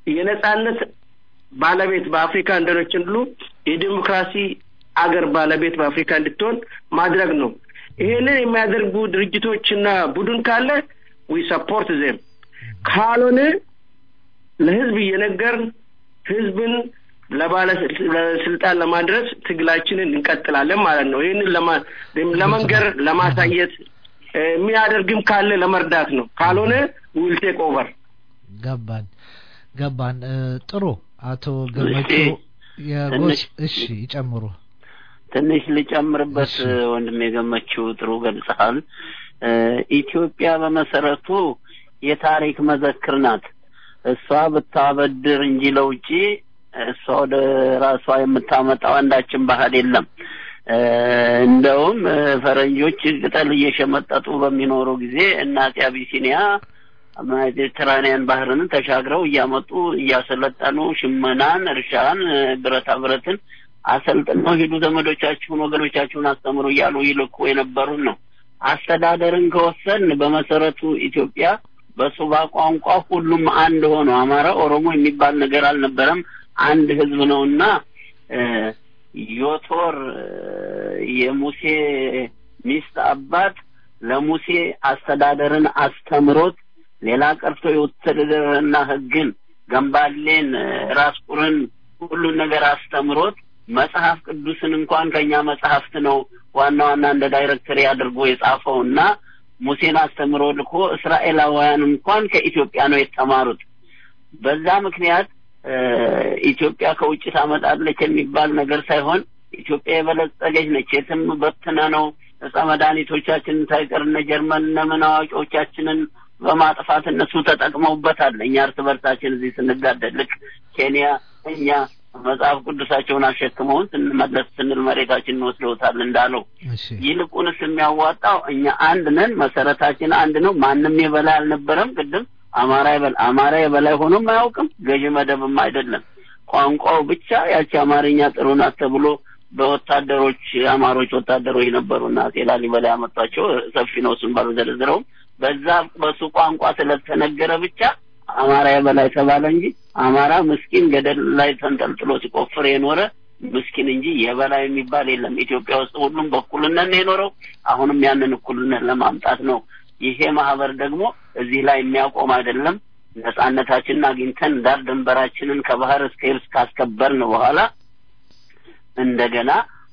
የነጻነት ባለቤት በአፍሪካ እንደኖችን ሁሉ የዲሞክራሲ አገር ባለቤት በአፍሪካ እንድትሆን ማድረግ ነው። ይሄንን የሚያደርጉ ድርጅቶችና ቡድን ካለ ዊ ሰፖርት ዜም ካልሆነ ለህዝብ እየነገርን ህዝብን ለባለስልጣን ለማድረስ ትግላችንን እንቀጥላለን ማለት ነው። ይህንን ለመንገር ለማሳየት የሚያደርግም ካለ ለመርዳት ነው። ካልሆነ ዊል ቴክ ኦቨር። ገባን ገባን። ጥሩ አቶ ገመቹ የጎስ እሺ ይጨምሩ። ትንሽ ልጨምርበት ወንድም የገመችው ጥሩ ገልጸሃል። ኢትዮጵያ በመሰረቱ የታሪክ መዘክር ናት። እሷ ብታበድር እንጂ ለውጪ እሷ ወደ ራሷ የምታመጣው አንዳችን ባህል የለም። እንደውም ፈረንጆች ቅጠል እየሸመጠጡ በሚኖሩ ጊዜ እናቴ አቢሲኒያ ሜዲትራኒያን ባህርን ተሻግረው እያመጡ እያሰለጠኑ ሽመናን፣ እርሻን፣ ብረታ ብረትን አሰልጥነው ሂዱ ዘመዶቻችሁን፣ ወገኖቻችሁን አስተምሩ እያሉ ይልኩ የነበሩን ነው። አስተዳደርን ከወሰን በመሰረቱ ኢትዮጵያ በሱባ ቋንቋ ሁሉም አንድ ሆኖ አማራ፣ ኦሮሞ የሚባል ነገር አልነበረም። አንድ ህዝብ ነውና ዮቶር የሙሴ ሚስት አባት ለሙሴ አስተዳደርን አስተምሮት ሌላ ቀርቶ የውትድርና ህግን፣ ገንባሌን፣ ራስ ቁርን ሁሉን ነገር አስተምሮት መጽሐፍ ቅዱስን እንኳን ከኛ መጽሐፍት ነው ዋና ዋና እንደ ዳይሬክተሪ አድርጎ የጻፈው እና ሙሴን አስተምሮ ልኮ እስራኤላውያን እንኳን ከኢትዮጵያ ነው የተማሩት። በዛ ምክንያት ኢትዮጵያ ከውጭ ታመጣለች የሚባል ነገር ሳይሆን ኢትዮጵያ የበለጸገች ነች። የትም በትነ ነው እጸ መድኃኒቶቻችንን ሳይቀር እነ ጀርመን እነ ምን አዋቂዎቻችንን በማጥፋት እነሱ ተጠቅመውበታል። እኛ እርስ በርሳችን እዚህ ስንጋደል ልክ ኬንያ እኛ መጽሐፍ ቅዱሳቸውን አሸክመውን ስንመለስ ስንል መሬታችንን ወስደውታል እንዳለው። ይልቁንስ የሚያዋጣው እኛ አንድ ነን፣ መሰረታችን አንድ ነው። ማንም የበላይ አልነበረም። ቅድም አማራ የበላይ አማራ የበላይ ሆኖም አያውቅም፣ ገዢ መደብም አይደለም። ቋንቋው ብቻ ያቺ አማርኛ ጥሩ ናት ተብሎ በወታደሮች አማሮች ወታደሮች ነበሩና አፄ ላሊበላ ያመጧቸው ሰፊ ነው። እሱን ባልዘረዝረውም በዛ በሱ ቋንቋ ስለተነገረ ብቻ አማራ የበላይ ተባለ እንጂ አማራ ምስኪን ገደል ላይ ተንጠልጥሎ ሲቆፍር የኖረ ምስኪን እንጂ የበላይ የሚባል የለም። ኢትዮጵያ ውስጥ ሁሉም በእኩልነት ነው የኖረው። አሁንም ያንን እኩልነት ለማምጣት ነው። ይሄ ማህበር ደግሞ እዚህ ላይ የሚያቆም አይደለም። ነጻነታችንን አግኝተን ዳር ድንበራችንን ከባህር እስከ የብስ ካስከበርን በኋላ እንደገና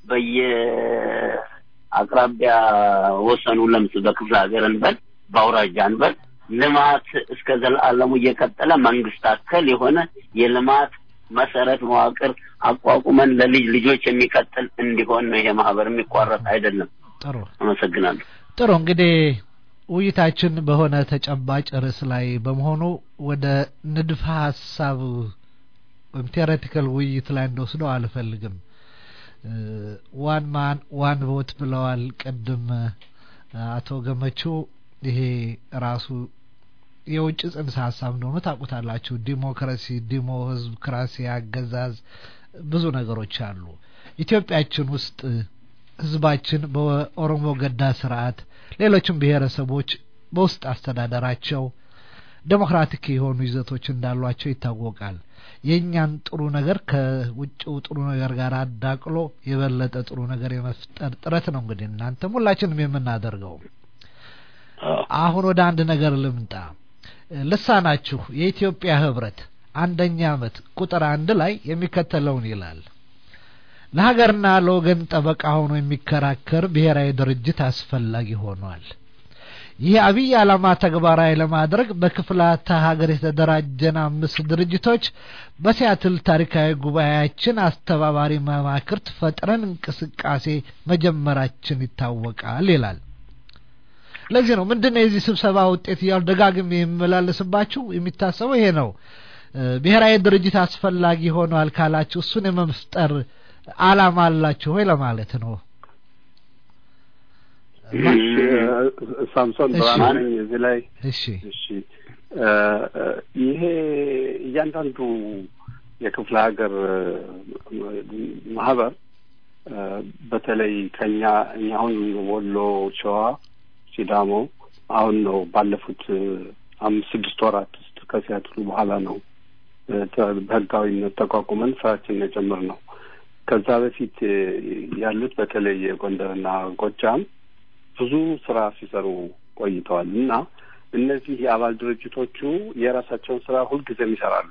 በየአቅራቢያ ወሰኑ ለምስ በክፍለ ሀገር እንበል በአውራጃ እንበል ልማት እስከ ዘላለሙ እየቀጠለ መንግስት አከል የሆነ የልማት መሰረት መዋቅር አቋቁመን ለልጅ ልጆች የሚቀጥል እንዲሆን ነው። ይሄ ማህበር የሚቋረጥ አይደለም። ጥሩ አመሰግናለሁ። ጥሩ እንግዲህ ውይይታችን በሆነ ተጨባጭ ርዕስ ላይ በመሆኑ ወደ ንድፈ ሀሳብ ወይም ቴዎሬቲካል ውይይት ላይ እንደወስደው አልፈልግም። ዋን ማን ዋን ቮት ብለዋል ቅድም አቶ ገመቹ። ይሄ ራሱ የውጭ ጽንሰ ሀሳብ እንደሆኑ ታውቁታላችሁ። ዲሞክራሲ፣ ዲሞ ህዝብ፣ ክራሲ፣ አገዛዝ ብዙ ነገሮች አሉ። ኢትዮጵያችን ውስጥ ህዝባችን በኦሮሞ ገዳ ስርዓት፣ ሌሎችም ብሔረሰቦች በውስጥ አስተዳደራቸው ዴሞክራቲክ የሆኑ ይዘቶች እንዳሏቸው ይታወቃል። የእኛን ጥሩ ነገር ከውጭው ጥሩ ነገር ጋር አዳቅሎ የበለጠ ጥሩ ነገር የመፍጠር ጥረት ነው እንግዲህ እናንተም ሁላችንም የምናደርገው። አሁን ወደ አንድ ነገር ልምጣ። ልሳናችሁ የኢትዮጵያ ህብረት አንደኛ ዓመት ቁጥር አንድ ላይ የሚከተለውን ይላል። ለሀገርና ለወገን ጠበቃ ሆኖ የሚከራከር ብሔራዊ ድርጅት አስፈላጊ ሆኗል። ይህ አብይ ዓላማ ተግባራዊ ለማድረግ በክፍላተ ሀገር የተደራጀን አምስት ድርጅቶች በሲያትል ታሪካዊ ጉባኤያችን አስተባባሪ መማክርት ፈጥረን እንቅስቃሴ መጀመራችን ይታወቃል ይላል። ለዚህ ነው ምንድነው የዚህ ስብሰባ ውጤት እያሉ ደጋግሜ የሚመላለስባችሁ የሚታሰበው ይሄ ነው። ብሔራዊ ድርጅት አስፈላጊ ሆኗል ካላችሁ እሱን የመፍጠር አላማ አላችሁ ወይ ለማለት ነው። ሳምሶን ብርሃን ነኝ እዚህ ላይ እሺ እሺ ይሄ እያንዳንዱ የክፍለ ሀገር ማህበር በተለይ ከኛ እኛ አሁን ወሎ፣ ሸዋ፣ ሲዳሞ አሁን ነው ባለፉት አምስት ስድስት ወራት ውስጥ ከሲያትሉ በኋላ ነው በህጋዊነት ተቋቁመን ስራችንን የጀመር ነው። ከዛ በፊት ያሉት በተለይ የጎንደርና ጎጃም ብዙ ስራ ሲሰሩ ቆይተዋል እና እነዚህ የአባል ድርጅቶቹ የራሳቸውን ስራ ሁልጊዜም ይሰራሉ።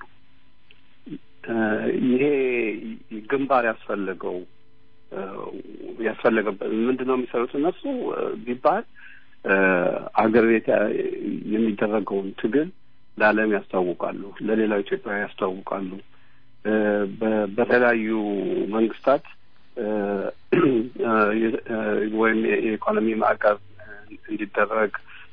ይሄ ግንባር ያስፈለገው ያስፈለገበት ምንድን ነው የሚሰሩት እነሱ ቢባል አገር ቤት የሚደረገውን ትግል ለዓለም ያስታውቃሉ፣ ለሌላው ኢትዮጵያ ያስታውቃሉ። በተለያዩ መንግስታት ወይም የኢኮኖሚ ማዕቀብ እንዲደረግ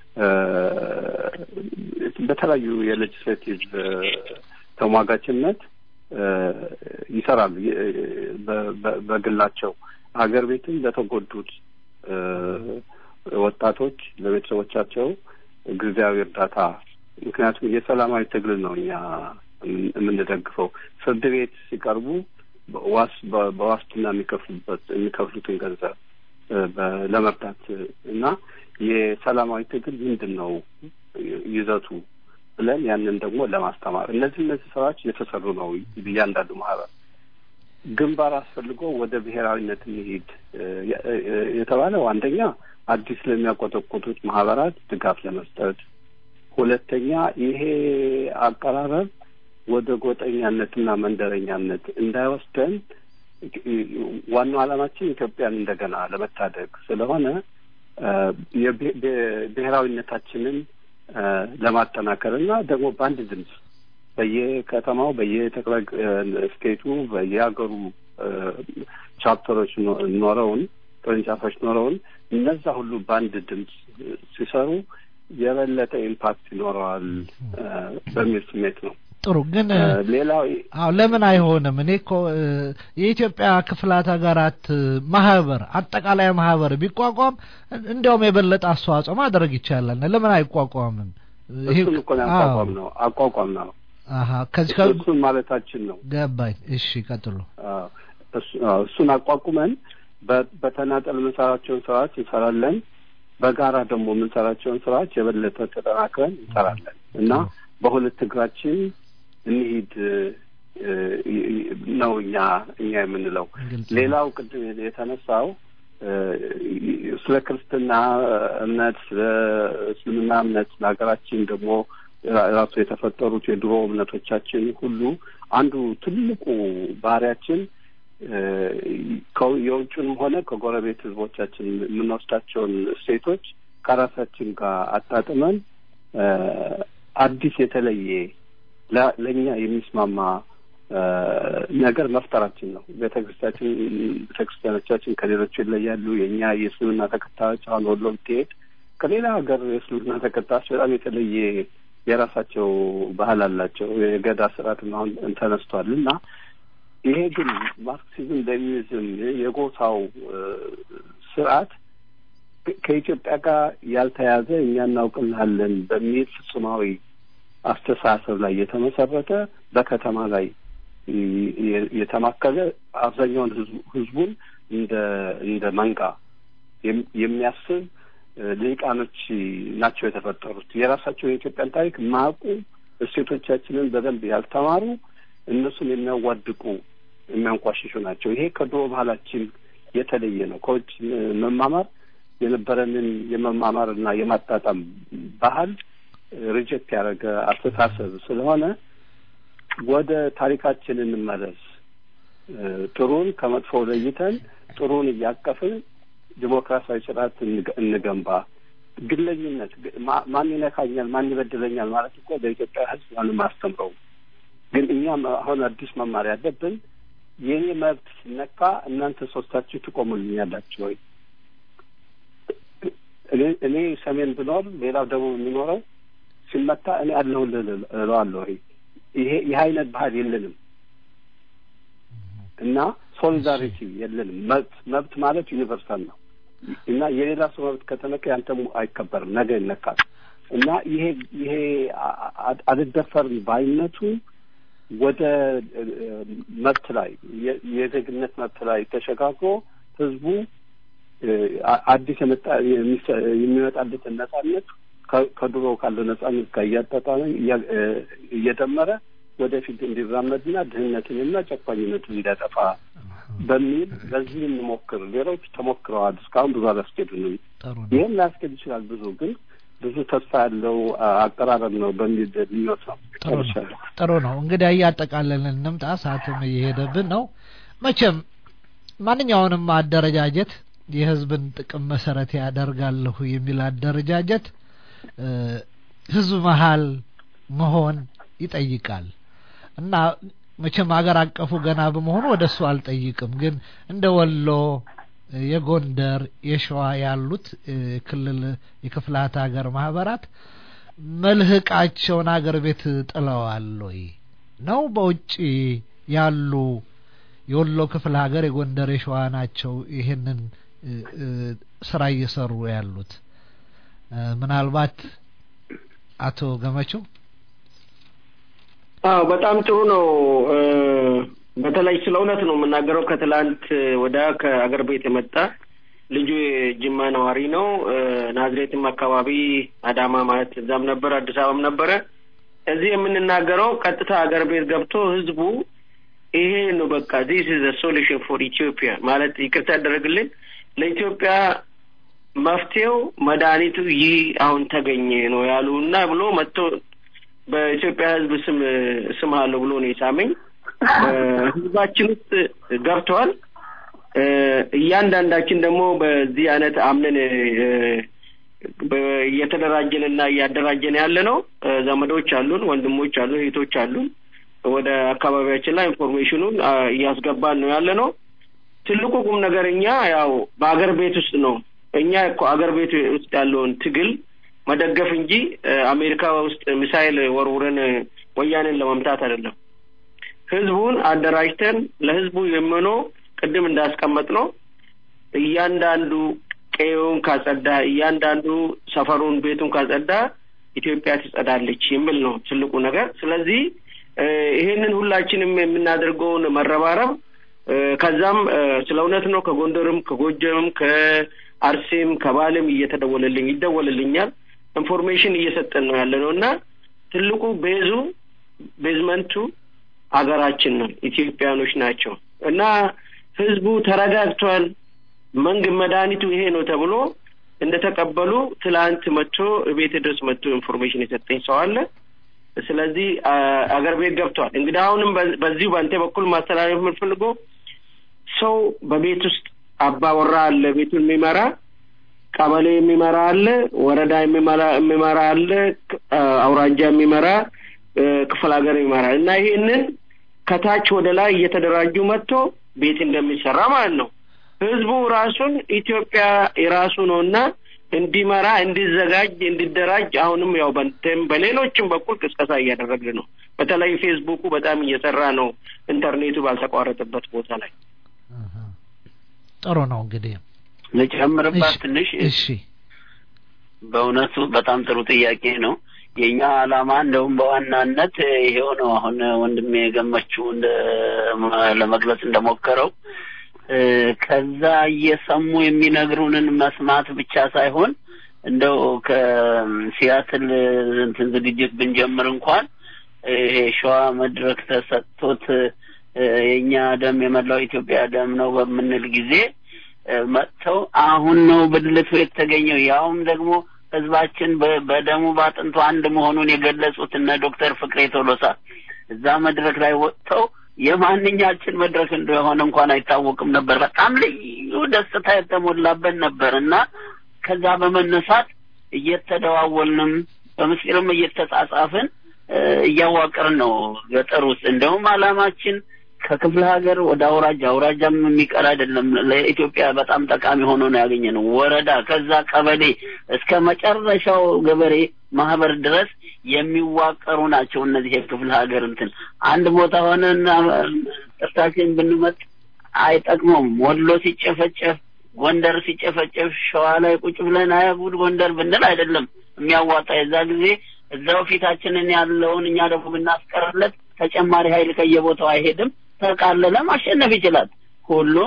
በተለያዩ የሌጅስሌቲቭ ተሟጋችነት ይሰራሉ። በግላቸው ሀገር ቤትም ለተጎዱት ወጣቶች ለቤተሰቦቻቸው ጊዜያዊ እርዳታ ምክንያቱም የሰላማዊ ትግል ነው እኛ የምንደግፈው። ፍርድ ቤት ሲቀርቡ ዋስ በዋስትና የሚከፍሉበት የሚከፍሉትን ገንዘብ ለመርዳት እና የሰላማዊ ትግል ምንድን ነው ይዘቱ ብለን ያንን ደግሞ ለማስተማር እነዚህ እነዚህ ስራዎች እየተሰሩ ነው። እያንዳንዱ ማህበር ግንባር አስፈልጎ ወደ ብሔራዊነት እንሂድ የተባለው አንደኛ አዲስ ለሚያቆጠቁጡት ማህበራት ድጋፍ ለመስጠት፣ ሁለተኛ ይሄ አቀራረብ ወደ ጎጠኛነትና መንደረኛነት እንዳይወስደን ዋናው ዓላማችን ኢትዮጵያን እንደገና ለመታደግ ስለሆነ ብሔራዊነታችንን ለማጠናከር እና ደግሞ በአንድ ድምፅ በየከተማው በየጠቅላይ ስቴቱ በየሀገሩ ቻፕተሮች ኖረውን ቅርንጫፎች ኖረውን እነዛ ሁሉ በአንድ ድምፅ ሲሰሩ የበለጠ ኢምፓክት ይኖረዋል በሚል ስሜት ነው። ጥሩ ግን ሌላው አዎ ለምን አይሆንም? እኔ እኮ የኢትዮጵያ ክፍላት ሀገራት ማህበር አጠቃላይ ማህበር ቢቋቋም እንዲያውም የበለጠ አስተዋጽኦ ማድረግ ይቻላል። ለምን አይቋቋምም? እሱን እኮ ነው አቋቋም ነው አቋቋም ነው። አሀ ከዚህ እሱን ማለታችን ነው። ገባኝ። እሺ ቀጥሉ። እሱን አቋቁመን በተናጠል የምንሰራቸውን ስራዎች እንሰራለን። በጋራ ደግሞ የምንሰራቸውን ስራዎች የበለጠ ተጠናክረን እንሰራለን እና በሁለት እግራችን እንሂድ ነው እኛ እኛ የምንለው። ሌላው ቅድም የተነሳው ስለ ክርስትና እምነት፣ ስለ እስልምና እምነት ለሀገራችን ደግሞ ራሱ የተፈጠሩት የድሮ እምነቶቻችን ሁሉ አንዱ ትልቁ ባህሪያችን የውጭንም ሆነ ከጎረቤት ህዝቦቻችን የምንወስዳቸውን እሴቶች ከራሳችን ጋር አጣጥመን አዲስ የተለየ ለእኛ የሚስማማ ነገር መፍጠራችን ነው። ቤተክርስቲያችን ቤተክርስቲያኖቻችን ከሌሎቹ ይለያሉ። የእኛ የእስልምና ተከታዮች አሁን ወሎ ብትሄድ ከሌላ ሀገር የእስልምና ተከታዮች በጣም የተለየ የራሳቸው ባህል አላቸው። የገዳ ስርዓትም አሁን ተነስቷል እና ይሄ ግን ማርክሲዝም ሌኒኒዝም የጎሳው ስርዓት ከኢትዮጵያ ጋር ያልተያዘ እኛ እናውቅልሃለን በሚል ፍጹማዊ አስተሳሰብ ላይ የተመሰረተ በከተማ ላይ የተማከለ አብዛኛውን ህዝቡን እንደ እንደ መንጋ የሚያስብ ልሂቃኖች ናቸው የተፈጠሩት። የራሳቸውን የኢትዮጵያን ታሪክ ማያውቁ እሴቶቻችንን በደንብ ያልተማሩ እነሱን የሚያዋድቁ የሚያንቋሽሹ ናቸው። ይሄ ከድሮ ባህላችን የተለየ ነው። ከውጭ መማማር የነበረንን የመማማር እና የማጣጣም ባህል ሪጀክት ያደረገ አስተሳሰብ ስለሆነ ወደ ታሪካችን እንመለስ። ጥሩን ከመጥፎው ለይተን ጥሩን እያቀፍን ዲሞክራሲያዊ ስርዓት እንገንባ። ግለኝነት ማን ይነካኛል፣ ማን ይበድለኛል ማለት እኮ በኢትዮጵያ ሕዝብ ማንም አስተምረው። ግን እኛም አሁን አዲስ መማር ያለብን የእኔ መብት ሲነካ እናንተ ሶስታችሁ ትቆሙልኛላችሁ ወይ? እኔ እኔ ሰሜን ብኖር ሌላው ደቡብ የሚኖረው ሲመታ እኔ አለሁልህ እለዋለሁ ወይ? ይሄ ይህ አይነት ባህል የለንም እና ሶሊዳሪቲ የለንም። መብት መብት ማለት ዩኒቨርሳል ነው እና የሌላ ሰው መብት ከተነካ ያንተም አይከበርም፣ ነገ ይነካል። እና ይሄ ይሄ አልደፈርም ባይነቱ ወደ መብት ላይ የዜግነት መብት ላይ ተሸጋግሮ ህዝቡ አዲስ የመጣ የሚመጣለትን ነጻነት ከድሮ ካለው ነጻነት ጋር እያጣጣመ እየደመረ ወደፊት እንዲራመድና ድህነትንና ጨቋኝነትን እንዲያጠፋ በሚል በዚህ እንሞክር። ሌሎች ተሞክረዋል። እስካሁን ብዙ አላስኬዱንም። ይህም ላያስኬድ ይችላል። ብዙ ግን ብዙ ተስፋ ያለው አቀራረብ ነው በሚል ምኞት ነው። ጥሩ ነው። እንግዲህ እያጠቃለልን እንምጣ። ሰዓትም እየሄደብን ነው። መቼም ማንኛውንም አደረጃጀት የህዝብን ጥቅም መሰረት ያደርጋለሁ የሚል አደረጃጀት ህዝብ መሀል መሆን ይጠይቃል እና መቼም ሀገር አቀፉ ገና በመሆኑ ወደ እሱ አልጠይቅም። ግን እንደ ወሎ፣ የጎንደር፣ የሸዋ ያሉት ክልል የክፍላት ሀገር ማህበራት መልህቃቸውን አገር ቤት ጥለዋል ወይ ነው? በውጭ ያሉ የወሎ ክፍለ ሀገር፣ የጎንደር፣ የሸዋ ናቸው ይሄንን ስራ እየሰሩ ያሉት። ምናልባት አቶ ገመቹ አዎ በጣም ጥሩ ነው። በተለይ ስለ እውነት ነው የምናገረው። ከትላንት ወደ ከአገር ቤት የመጣ ልጁ የጅማ ነዋሪ ነው። ናዝሬትም አካባቢ አዳማ ማለት እዛም ነበረ፣ አዲስ አበባም ነበረ። እዚህ የምንናገረው ቀጥታ አገር ቤት ገብቶ ህዝቡ ይሄ ነው በቃ ዚስ ኢዝ ሶሉሽን ፎር ኢትዮጵያ ማለት ይቅርታ ያደረግልን ለኢትዮጵያ መፍትሄው መድኃኒቱ ይህ አሁን ተገኘ ነው ያሉ እና ብሎ መጥቶ በኢትዮጵያ ህዝብ ስም ስም አለው ብሎ ነው የሳመኝ። ህዝባችን ውስጥ ገብተዋል። እያንዳንዳችን ደግሞ በዚህ አይነት አምነን እየተደራጀን እና እያደራጀን ያለ ነው። ዘመዶች አሉን፣ ወንድሞች አሉን፣ እህቶች አሉን። ወደ አካባቢያችን ላይ ኢንፎርሜሽኑን እያስገባን ነው ያለ ነው። ትልቁ ቁም ነገር እኛ ያው በአገር ቤት ውስጥ ነው እኛ እኮ አገር ቤት ውስጥ ያለውን ትግል መደገፍ እንጂ አሜሪካ ውስጥ ሚሳይል ወርውረን ወያኔን ለመምታት አይደለም። ህዝቡን አደራጅተን ለህዝቡ የሚሆነው ቅድም እንዳስቀመጥ ነው እያንዳንዱ ቀዬውን ካጸዳ፣ እያንዳንዱ ሰፈሩን ቤቱን ካጸዳ ኢትዮጵያ ትጸዳለች የሚል ነው ትልቁ ነገር። ስለዚህ ይሄንን ሁላችንም የምናደርገውን መረባረብ ከዛም ስለ እውነት ነው ከጎንደርም ከጎጀምም ከአርሴም ከባሌም እየተደወለልኝ ይደወልልኛል ኢንፎርሜሽን እየሰጠን ነው ያለ ነው እና ትልቁ ቤዙ ቤዝመንቱ ሀገራችን ነው፣ ኢትዮጵያኖች ናቸው እና ህዝቡ ተረጋግቷል። መንግ መድኃኒቱ ይሄ ነው ተብሎ እንደተቀበሉ ትላንት መጥቶ ቤት ድረስ መጥቶ ኢንፎርሜሽን የሰጠኝ ሰው አለ። ስለዚህ አገር ቤት ገብቷል። እንግዲህ አሁንም በዚሁ በአንተ በኩል ማስተላለፍ የምንፈልገው ሰው በቤት ውስጥ አባወራ አለ፣ ቤቱን የሚመራ ቀበሌ የሚመራ አለ፣ ወረዳ የሚመራ አለ፣ አውራጃ የሚመራ ክፍለ ሀገር የሚመራ እና ይሄንን ከታች ወደ ላይ እየተደራጁ መጥቶ ቤት እንደሚሰራ ማለት ነው። ህዝቡ ራሱን ኢትዮጵያ የራሱ ነው እና እንዲመራ፣ እንዲዘጋጅ፣ እንዲደራጅ አሁንም ያው በንተም በሌሎችም በኩል ቅስቀሳ እያደረግን ነው። በተለይ ፌስቡኩ በጣም እየሰራ ነው፣ ኢንተርኔቱ ባልተቋረጠበት ቦታ ላይ። ጥሩ ነው እንግዲህ ልጨምርባት ትንሽ። እሺ፣ በእውነቱ በጣም ጥሩ ጥያቄ ነው። የእኛ ዓላማ እንደውም በዋናነት ይሄው ነው። አሁን ወንድሜ የገመችው እንደ ለመግለጽ እንደሞከረው ከዛ እየሰሙ የሚነግሩንን መስማት ብቻ ሳይሆን እንደው ከሲያትል እንትን ዝግጅት ብንጀምር እንኳን ይሄ ሸዋ መድረክ ተሰጥቶት የእኛ ደም የመላው ኢትዮጵያ ደም ነው በምንል ጊዜ መጥተው አሁን ነው ብልቱ የተገኘው ያውም ደግሞ ህዝባችን በደሙ ባጥንቱ አንድ መሆኑን የገለጹት እነ ዶክተር ፍቅሬ ቶሎሳ እዛ መድረክ ላይ ወጥተው የማንኛችን መድረክ እንደሆነ እንኳን አይታወቅም ነበር። በጣም ልዩ ደስታ የተሞላበት ነበር እና ከዛ በመነሳት እየተደዋወልንም በምስጢርም እየተጻጻፍን እያዋቀርን ነው ገጠር ውስጥ እንደውም አላማችን ከክፍለ ሀገር ወደ አውራጃ አውራጃም የሚቀር አይደለም። ለኢትዮጵያ በጣም ጠቃሚ ሆኖ ነው ያገኘ ነው። ወረዳ ከዛ ቀበሌ እስከ መጨረሻው ገበሬ ማህበር ድረስ የሚዋቀሩ ናቸው። እነዚህ የክፍለ ሀገር እንትን አንድ ቦታ ሆነን ጥርታችን ብንመጥ አይጠቅመውም። ወሎ ሲጨፈጨፍ፣ ጎንደር ሲጨፈጨፍ ሸዋ ላይ ቁጭ ብለን አያጉድ ጎንደር ብንል አይደለም የሚያዋጣ የዛ ጊዜ እዛው ፊታችንን ያለውን እኛ ደግሞ ብናስቀርለት ተጨማሪ ኃይል ከየቦታው አይሄድም። ተቃለለ ማሸነፍ ይችላል። ሁሉም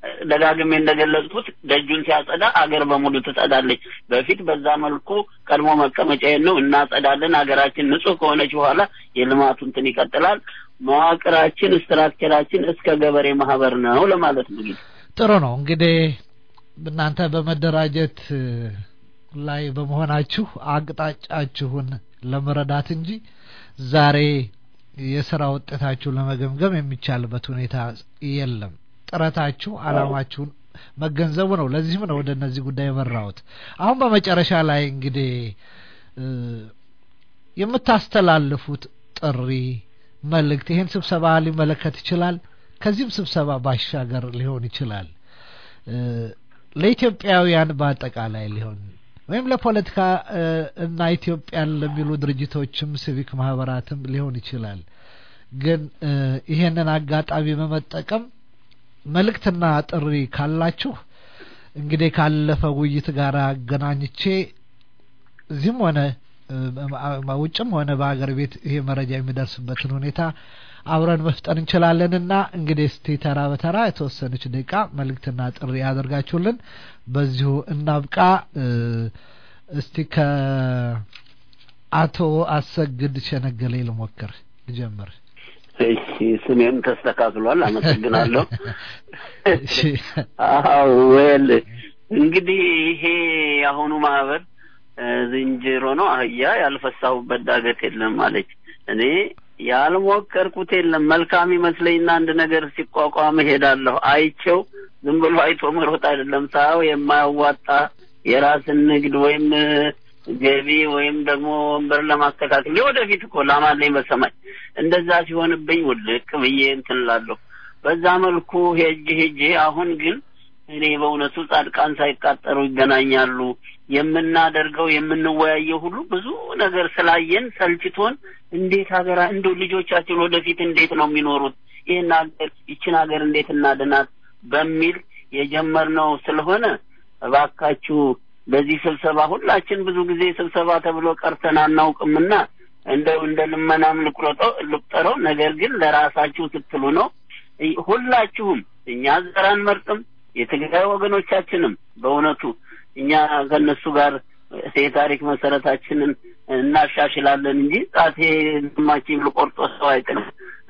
ደጋግሜ እንደገለጽኩት ደጁን ሲያጸዳ አገር በሙሉ ትጸዳለች። በፊት በዛ መልኩ ቀድሞ መቀመጫዬን ነው እናጸዳለን። ሀገራችን ንጹህ ከሆነች በኋላ የልማቱ እንትን ይቀጥላል። መዋቅራችን ስትራክቸራችን እስከ ገበሬ ማህበር ነው ለማለት ነው። ጥሩ ነው እንግዲህ እናንተ በመደራጀት ላይ በመሆናችሁ አቅጣጫችሁን ለመረዳት እንጂ ዛሬ የስራ ውጤታችሁ ለመገምገም የሚቻልበት ሁኔታ የለም። ጥረታችሁ አላማችሁን መገንዘቡ ነው። ለዚህም ነው ወደ እነዚህ ጉዳይ የመራሁት። አሁን በመጨረሻ ላይ እንግዲህ የምታስተላልፉት ጥሪ መልእክት ይህን ስብሰባ ሊመለከት ይችላል። ከዚህም ስብሰባ ባሻገር ሊሆን ይችላል። ለኢትዮጵያውያን በአጠቃላይ ሊሆን ወይም ለፖለቲካ እና ኢትዮጵያን ለሚሉ ድርጅቶችም ሲቪክ ማህበራትም ሊሆን ይችላል። ግን ይሄንን አጋጣሚ በመጠቀም መልእክትና ጥሪ ካላችሁ እንግዲህ ካለፈ ውይይት ጋር አገናኝቼ እዚህም ሆነ ውጭም ሆነ በሀገር ቤት ይሄ መረጃ የሚደርስበትን ሁኔታ አብረን መፍጠር እንችላለንና እንግዲህ እስቲ ተራ በተራ የተወሰነች ደቂቃ መልእክትና ጥሪ ያደርጋችሁልን በዚሁ እናብቃ። እስቲ ከአቶ አሰግድ ሸነገሌ ልሞክር ልጀምር። እሺ፣ ስሜም ተስተካክሏል። አመሰግናለሁ። አዎ ወል እንግዲህ ይሄ የአሁኑ ማህበር ዝንጀሮ ነው አህያ ያልፈሳሁበት ዳገት የለም አለች። እኔ ያልሞከርኩት የለም። መልካም ይመስለኝና አንድ ነገር ሲቋቋም እሄዳለሁ። አይቼው ዝም ብሎ አይቶ መሮጥ አይደለም። ሳው የማያዋጣ የራስን ንግድ ወይም ገቢ ወይም ደግሞ ወንበር ለማስተካከል ወደፊት እኮ ላማለኝ በሰማይ እንደዛ ሲሆንብኝ ውልቅ ብዬ እንትን እላለሁ። በዛ መልኩ ሄጅ ሄጄ አሁን ግን እኔ በእውነቱ ጻድቃን ሳይቃጠሩ ይገናኛሉ። የምናደርገው የምንወያየው ሁሉ ብዙ ነገር ስላየን ሰልችቶን እንዴት ሀገራ እንደው ልጆቻችን ወደፊት እንዴት ነው የሚኖሩት ይህን ሀገር ይችን ሀገር እንዴት እናድናት በሚል የጀመርነው ስለሆነ እባካችሁ በዚህ ስብሰባ ሁላችን ብዙ ጊዜ ስብሰባ ተብሎ ቀርተን አናውቅምና እንደው እንደ ልመናም ልቁረጠው ልቁጠረው። ነገር ግን ለራሳችሁ ስትሉ ነው። ሁላችሁም እኛ ዘር አንመርጥም። የትግራይ ወገኖቻችንም በእውነቱ እኛ ከእነሱ ጋር የታሪክ መሰረታችንን እናሻሽላለን እንጂ ጣቴ ግማችን ልቆርጦ ሰው አይጥልም።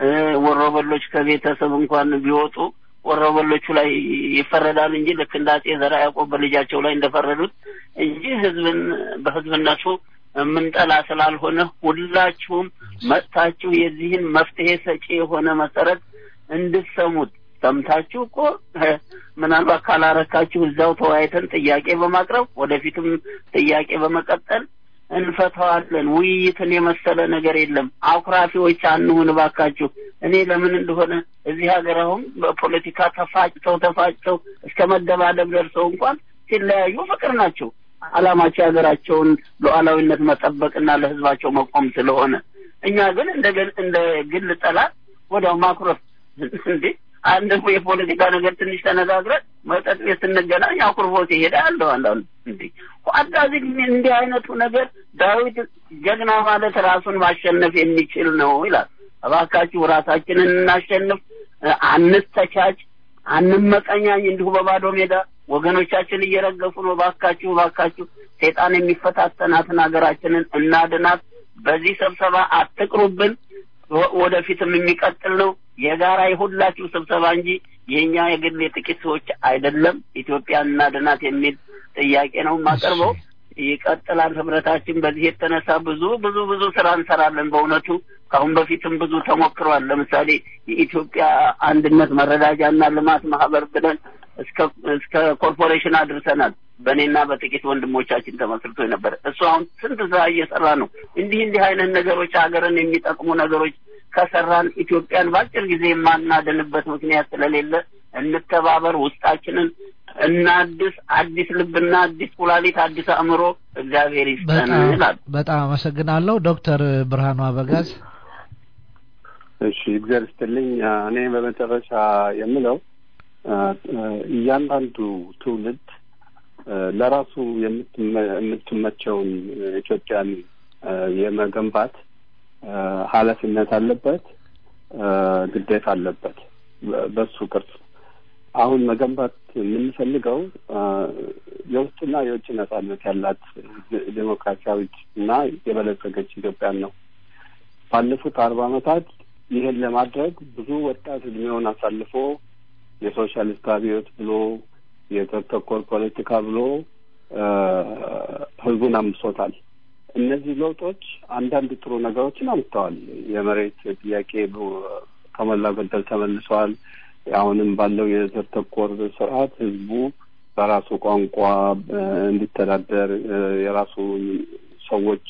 ወሮበሎች ከቤተሰብ እንኳን ቢወጡ ወሮበሎቹ ላይ ይፈረዳል እንጂ ልክ እንደ አጼ ዘርዓ ያዕቆብ በልጃቸው ላይ እንደፈረዱት እንጂ ህዝብን በህዝብነቱ የምንጠላ ስላልሆነ ሁላችሁም መጥታችሁ የዚህን መፍትሄ ሰጪ የሆነ መሰረት እንድትሰሙት ሰምታችሁ እኮ ምናልባት ካላረካችሁ እዛው ተወያይተን ጥያቄ በማቅረብ ወደፊትም ጥያቄ በመቀጠል እንፈታዋለን። ውይይትን የመሰለ ነገር የለም። አኩራፊዎች አንሁን እባካችሁ። እኔ ለምን እንደሆነ እዚህ ሀገር አሁን በፖለቲካ ተፋጭተው ተፋጭተው እስከ መደባደብ ደርሰው እንኳን ሲለያዩ ፍቅር ናቸው። አላማቸው የሀገራቸውን ሉዓላዊነት መጠበቅና ለህዝባቸው መቆም ስለሆነ እኛ ግን እንደ እንደ ግል ጠላት ወዲያው ማኩረፍ እንዴ አንድ የፖለቲካ ነገር ትንሽ ተነጋግረን መጠጥ ቤት ስንገናኝ አኩርፎ ሲሄድ ያለው አንዳንዱ እንዴ አዳዚ እንዲህ አይነቱ ነገር ዳዊት ጀግና ማለት ራሱን ማሸነፍ የሚችል ነው ይላል። እባካችሁ ራሳችንን እናሸንፍ፣ አንተቻች፣ አንመቀኛኝ እንዲሁ በባዶ ሜዳ ወገኖቻችን እየረገፉ ነው። እባካችሁ እባካችሁ ሴጣን የሚፈታተናትን ሀገራችንን እናድናት። በዚህ ስብሰባ አትቅሩብን። ወደፊትም የሚቀጥል ነው። የጋራ የሁላችሁ ስብሰባ እንጂ የእኛ የግል የጥቂት ሰዎች አይደለም። ኢትዮጵያን እናድናት የሚል ጥያቄ ነው የማቀርበው። ይቀጥላል ህብረታችን። በዚህ የተነሳ ብዙ ብዙ ብዙ ስራ እንሰራለን። በእውነቱ ከአሁን በፊትም ብዙ ተሞክሯል። ለምሳሌ የኢትዮጵያ አንድነት መረዳጃና ልማት ማህበር ብለን እስከ እስከ ኮርፖሬሽን አድርሰናል። በእኔና በጥቂት ወንድሞቻችን ተመስርቶ የነበረ እሱ አሁን ስንት ስራ እየሰራ ነው። እንዲህ እንዲህ አይነት ነገሮች ሀገርን የሚጠቅሙ ነገሮች ከሰራን ኢትዮጵያን በአጭር ጊዜ የማናድንበት ምክንያት ስለሌለ እንተባበር፣ ውስጣችንን እናድስ፣ አዲስ ልብና አዲስ ኩላሊት፣ አዲስ አእምሮ እግዚአብሔር ይስጠን እላለሁ። በጣም አመሰግናለሁ ዶክተር ብርሃኑ አበጋዝ። እሺ እግዚአብሔር ይስጥልኝ። እኔ በመጨረሻ የምለው እያንዳንዱ ትውልድ ለራሱ የምትመቸውን ኢትዮጵያን የመገንባት ኃላፊነት አለበት፣ ግዴታ አለበት። በሱ ቅርጽ አሁን መገንባት የምንፈልገው የውስጥና የውጭ ነጻነት ያላት ዴሞክራሲያዊት እና የበለጸገች ኢትዮጵያን ነው። ባለፉት አርባ ዓመታት ይህን ለማድረግ ብዙ ወጣት እድሜውን አሳልፎ የሶሻሊስት አብዮት ብሎ የዘር ተኮር ፖለቲካ ብሎ ህዝቡን አምሶታል። እነዚህ ለውጦች አንዳንድ ጥሩ ነገሮችን አምጥተዋል። የመሬት ጥያቄ ከሞላ ጎደል ተመልሰዋል። አሁንም ባለው የዘር ተኮር ስርዓት ህዝቡ በራሱ ቋንቋ እንዲተዳደር የራሱ ሰዎች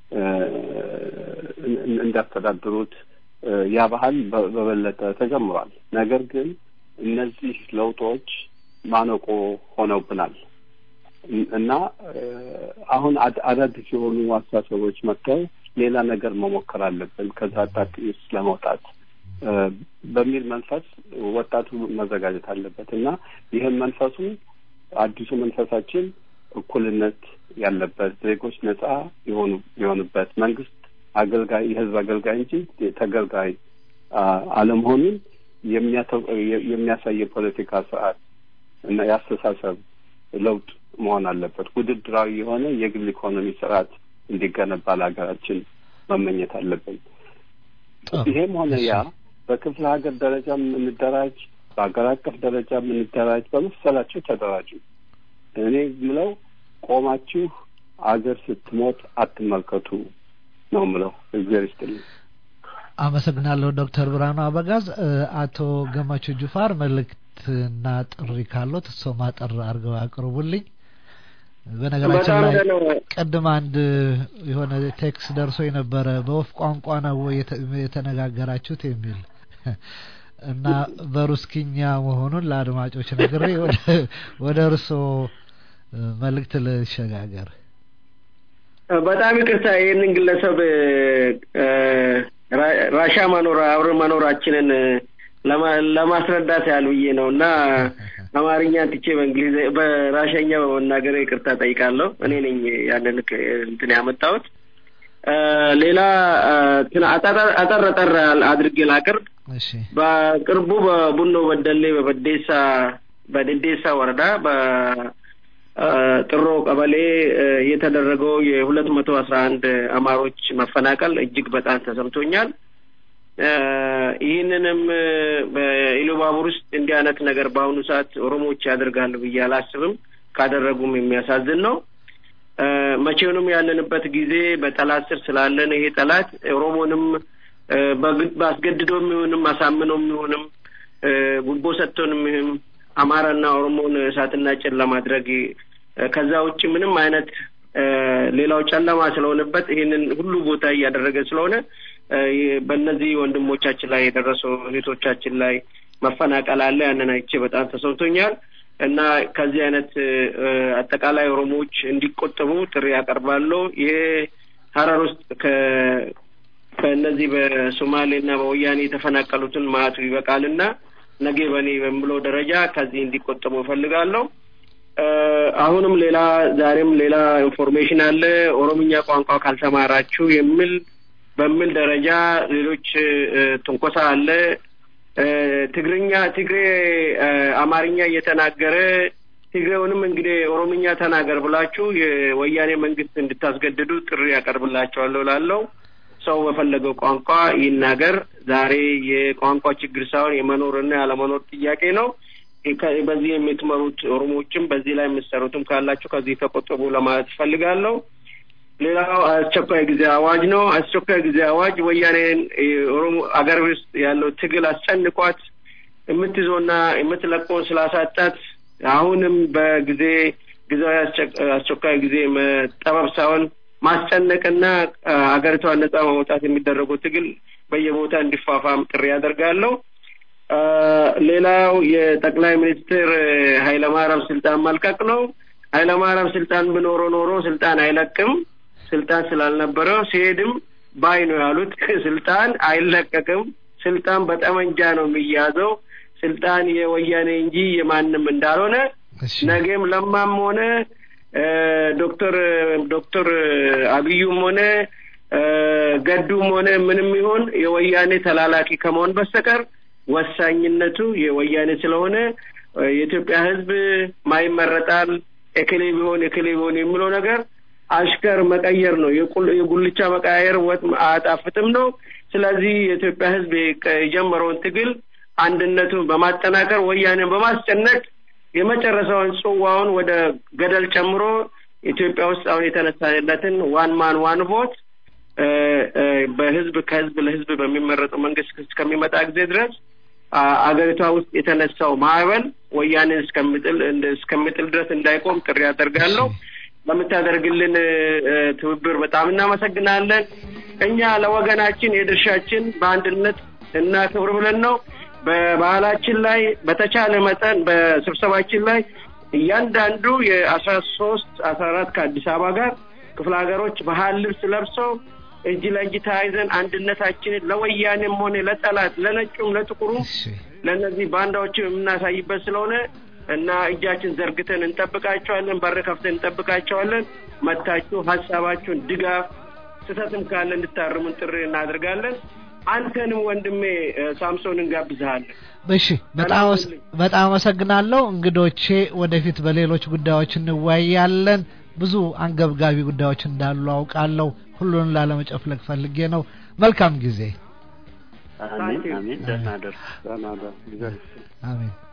እንዳስተዳድሩት ያ ባህል በበለጠ ተጀምሯል። ነገር ግን እነዚህ ለውጦች ማነቆ ሆነውብናል እና አሁን አዳዲስ የሆኑ አስተሳሰቦች መጥተው ሌላ ነገር መሞከር አለብን ከዛ አጣቂስ ለመውጣት በሚል መንፈስ ወጣቱ መዘጋጀት አለበት እና ይህም መንፈሱ አዲሱ መንፈሳችን እኩልነት ያለበት ዜጎች ነጻ የሆኑ የሆኑበት መንግስት አገልጋይ የህዝብ አገልጋይ እንጂ ተገልጋይ አለመሆኑን የሚያሳይ የፖለቲካ ስርዓት እና የአስተሳሰብ ለውጥ መሆን አለበት። ውድድራዊ የሆነ የግል ኢኮኖሚ ስርዓት እንዲገነባ ለሀገራችን መመኘት አለብን። ይሄም ሆነ ያ በክፍለ ሀገር ደረጃ የምንደራጅ፣ በሀገር አቀፍ ደረጃ የምንደራጅ፣ በመሰላቸው ተደራጁ። እኔ ምለው ቆማችሁ አገር ስትሞት አትመልከቱ ነው ምለው። እግዚአብሔር ይስጥልኝ። አመሰግናለሁ ዶክተር ብርሃኑ አበጋዝ። አቶ ገመቹ ጁፋር መልእክትና ጥሪ ካለት እሶ ማጠር አድርገው ያቅርቡልኝ። በነገራችን ላይ ቅድም አንድ የሆነ ቴክስት ደርሶ የነበረ በወፍ ቋንቋ ነው የተነጋገራችሁት የሚል እና በሩስኪኛ መሆኑን ለአድማጮች ነግሬ ወደ እርስዎ መልእክት ልሸጋገር። በጣም ይቅርታ ይህንን ግለሰብ ራሻ መኖር አብረን መኖራችንን ለማስረዳት ያህል ብዬ ነው እና አማርኛ ትቼ በእንግሊዝ በራሻኛ በመናገር ይቅርታ ጠይቃለሁ። እኔ ነኝ ያንን እንትን ያመጣሁት። ሌላ አጠር አጠር አድርጌ ላቅርብ። በቅርቡ በቡኖ በደሌ በበዴሳ በደዴሳ ወረዳ በጥሮ ቀበሌ የተደረገው የሁለት መቶ አስራ አንድ አማሮች መፈናቀል እጅግ በጣም ተሰምቶኛል። ይህንንም በኢሉባቡር ውስጥ እንዲህ አይነት ነገር በአሁኑ ሰዓት ኦሮሞዎች ያደርጋሉ ብዬ አላስብም። ካደረጉም የሚያሳዝን ነው። መቼውንም ያለንበት ጊዜ በጠላት ስር ስላለን ይሄ ጠላት ኦሮሞንም በአስገድዶም ይሁንም አሳምኖም ይሁንም ጉቦ ሰጥቶንም ይሁን አማራና ኦሮሞን እሳትና ጭን ለማድረግ ከዛ ውጭ ምንም አይነት ሌላው ጨለማ ስለሆነበት ይህንን ሁሉ ቦታ እያደረገ ስለሆነ በእነዚህ ወንድሞቻችን ላይ የደረሰው እህቶቻችን ላይ መፈናቀል አለ። ያንን አይቼ በጣም ተሰምቶኛል እና ከዚህ አይነት አጠቃላይ ኦሮሞዎች እንዲቆጠቡ ጥሪ ያቀርባለሁ። ይሄ ሀረር ውስጥ ከእነዚህ በሶማሌና በወያኔ የተፈናቀሉትን ማዕቱ ይበቃልና ነገ በኔ በምለው ደረጃ ከዚህ እንዲቆጠቡ እፈልጋለሁ። አሁንም ሌላ ዛሬም ሌላ ኢንፎርሜሽን አለ። ኦሮምኛ ቋንቋ ካልተማራችሁ የሚል በሚል ደረጃ ሌሎች ትንኮሳ አለ። ትግርኛ ትግሬ አማርኛ እየተናገረ ትግሬውንም እንግዲህ ኦሮምኛ ተናገር ብላችሁ የወያኔ መንግስት እንድታስገድዱ ጥሪ ያቀርብላቸዋለሁ ላለው ሰው በፈለገው ቋንቋ ይናገር። ዛሬ የቋንቋ ችግር ሳይሆን የመኖርና ያለመኖር ጥያቄ ነው። በዚህ የምትመሩት ኦሮሞዎችም በዚህ ላይ የምትሰሩትም ካላችሁ ከዚህ ተቆጠቡ ለማለት እፈልጋለሁ። ሌላው አስቸኳይ ጊዜ አዋጅ ነው። አስቸኳይ ጊዜ አዋጅ ወያኔን ኦሮሞ አገር ውስጥ ያለው ትግል አስጨንቋት የምትይዘውና የምትለቀውን ስላሳጣት አሁንም በጊዜ ጊዜያዊ አስቸኳይ ጊዜ መጠበብ ሳይሆን ማስጨነቅና አገሪቷን ነጻ ማውጣት የሚደረገው ትግል በየቦታ እንዲፋፋም ጥሪ ያደርጋለሁ። ሌላው የጠቅላይ ሚኒስትር ኃይለማርያም ስልጣን መልቀቅ ነው። ኃይለማርያም ስልጣን ብኖሮ ኖሮ ስልጣን አይለቅም። ስልጣን ስላልነበረው ሲሄድም ባይ ነው ያሉት። ስልጣን አይለቀቅም። ስልጣን በጠመንጃ ነው የሚያዘው። ስልጣን የወያኔ እንጂ የማንም እንዳልሆነ ነገም ለማም ሆነ ዶክተር ዶክተር አብዩም ሆነ ገዱም ሆነ ምንም ይሆን የወያኔ ተላላኪ ከመሆን በስተቀር ወሳኝነቱ የወያኔ ስለሆነ የኢትዮጵያ ሕዝብ ማይመረጣል ኤክሌ ቢሆን ኤክሌ ቢሆን የሚለው ነገር አሽከር መቀየር ነው። የጉልቻ መቀያየር ወጥ አያጣፍጥም ነው። ስለዚህ የኢትዮጵያ ሕዝብ የጀመረውን ትግል አንድነቱን በማጠናከር ወያኔን በማስጨነቅ የመጨረሻውን ጽዋውን ወደ ገደል ጨምሮ ኢትዮጵያ ውስጥ አሁን የተነሳለትን ዋን ማን ዋን ቮት በህዝብ ከህዝብ ለህዝብ በሚመረጠው መንግስት እስከሚመጣ ጊዜ ድረስ አገሪቷ ውስጥ የተነሳው ማዕበል ወያኔን እስከሚጥል እስከሚጥል ድረስ እንዳይቆም ጥሪ ያደርጋለሁ። በምታደርግልን ትብብር በጣም እናመሰግናለን። እኛ ለወገናችን የድርሻችን በአንድነት እና ክብር ብለን ነው በባህላችን ላይ በተቻለ መጠን በስብሰባችን ላይ እያንዳንዱ የአስራ ሶስት አስራ አራት ከአዲስ አበባ ጋር ክፍለ ሀገሮች ባህል ልብስ ለብሰው እጅ ለእጅ ተያይዘን አንድነታችንን ለወያኔም ሆነ ለጠላት ለነጩም ለጥቁሩም ለእነዚህ ባንዳዎችም የምናሳይበት ስለሆነ እና እጃችን ዘርግተን እንጠብቃቸዋለን። በር ከፍተን እንጠብቃቸዋለን። መታችሁ ሀሳባችሁን ድጋፍ፣ ስህተትም ካለ እንድታርሙን ጥሪ እናደርጋለን። አንተንም ወንድሜ ሳምሶን እንጋብዝሃለን። እሺ፣ በጣም አመሰግናለሁ። እንግዶቼ ወደፊት በሌሎች ጉዳዮች እንወያያለን። ብዙ አንገብጋቢ ጉዳዮች እንዳሉ አውቃለሁ። ሁሉን ላለመጨፍለቅ ፈልጌ ነው። መልካም ጊዜ። አሜን አሜን። ደህና ደር ደህና ደር። አሜን።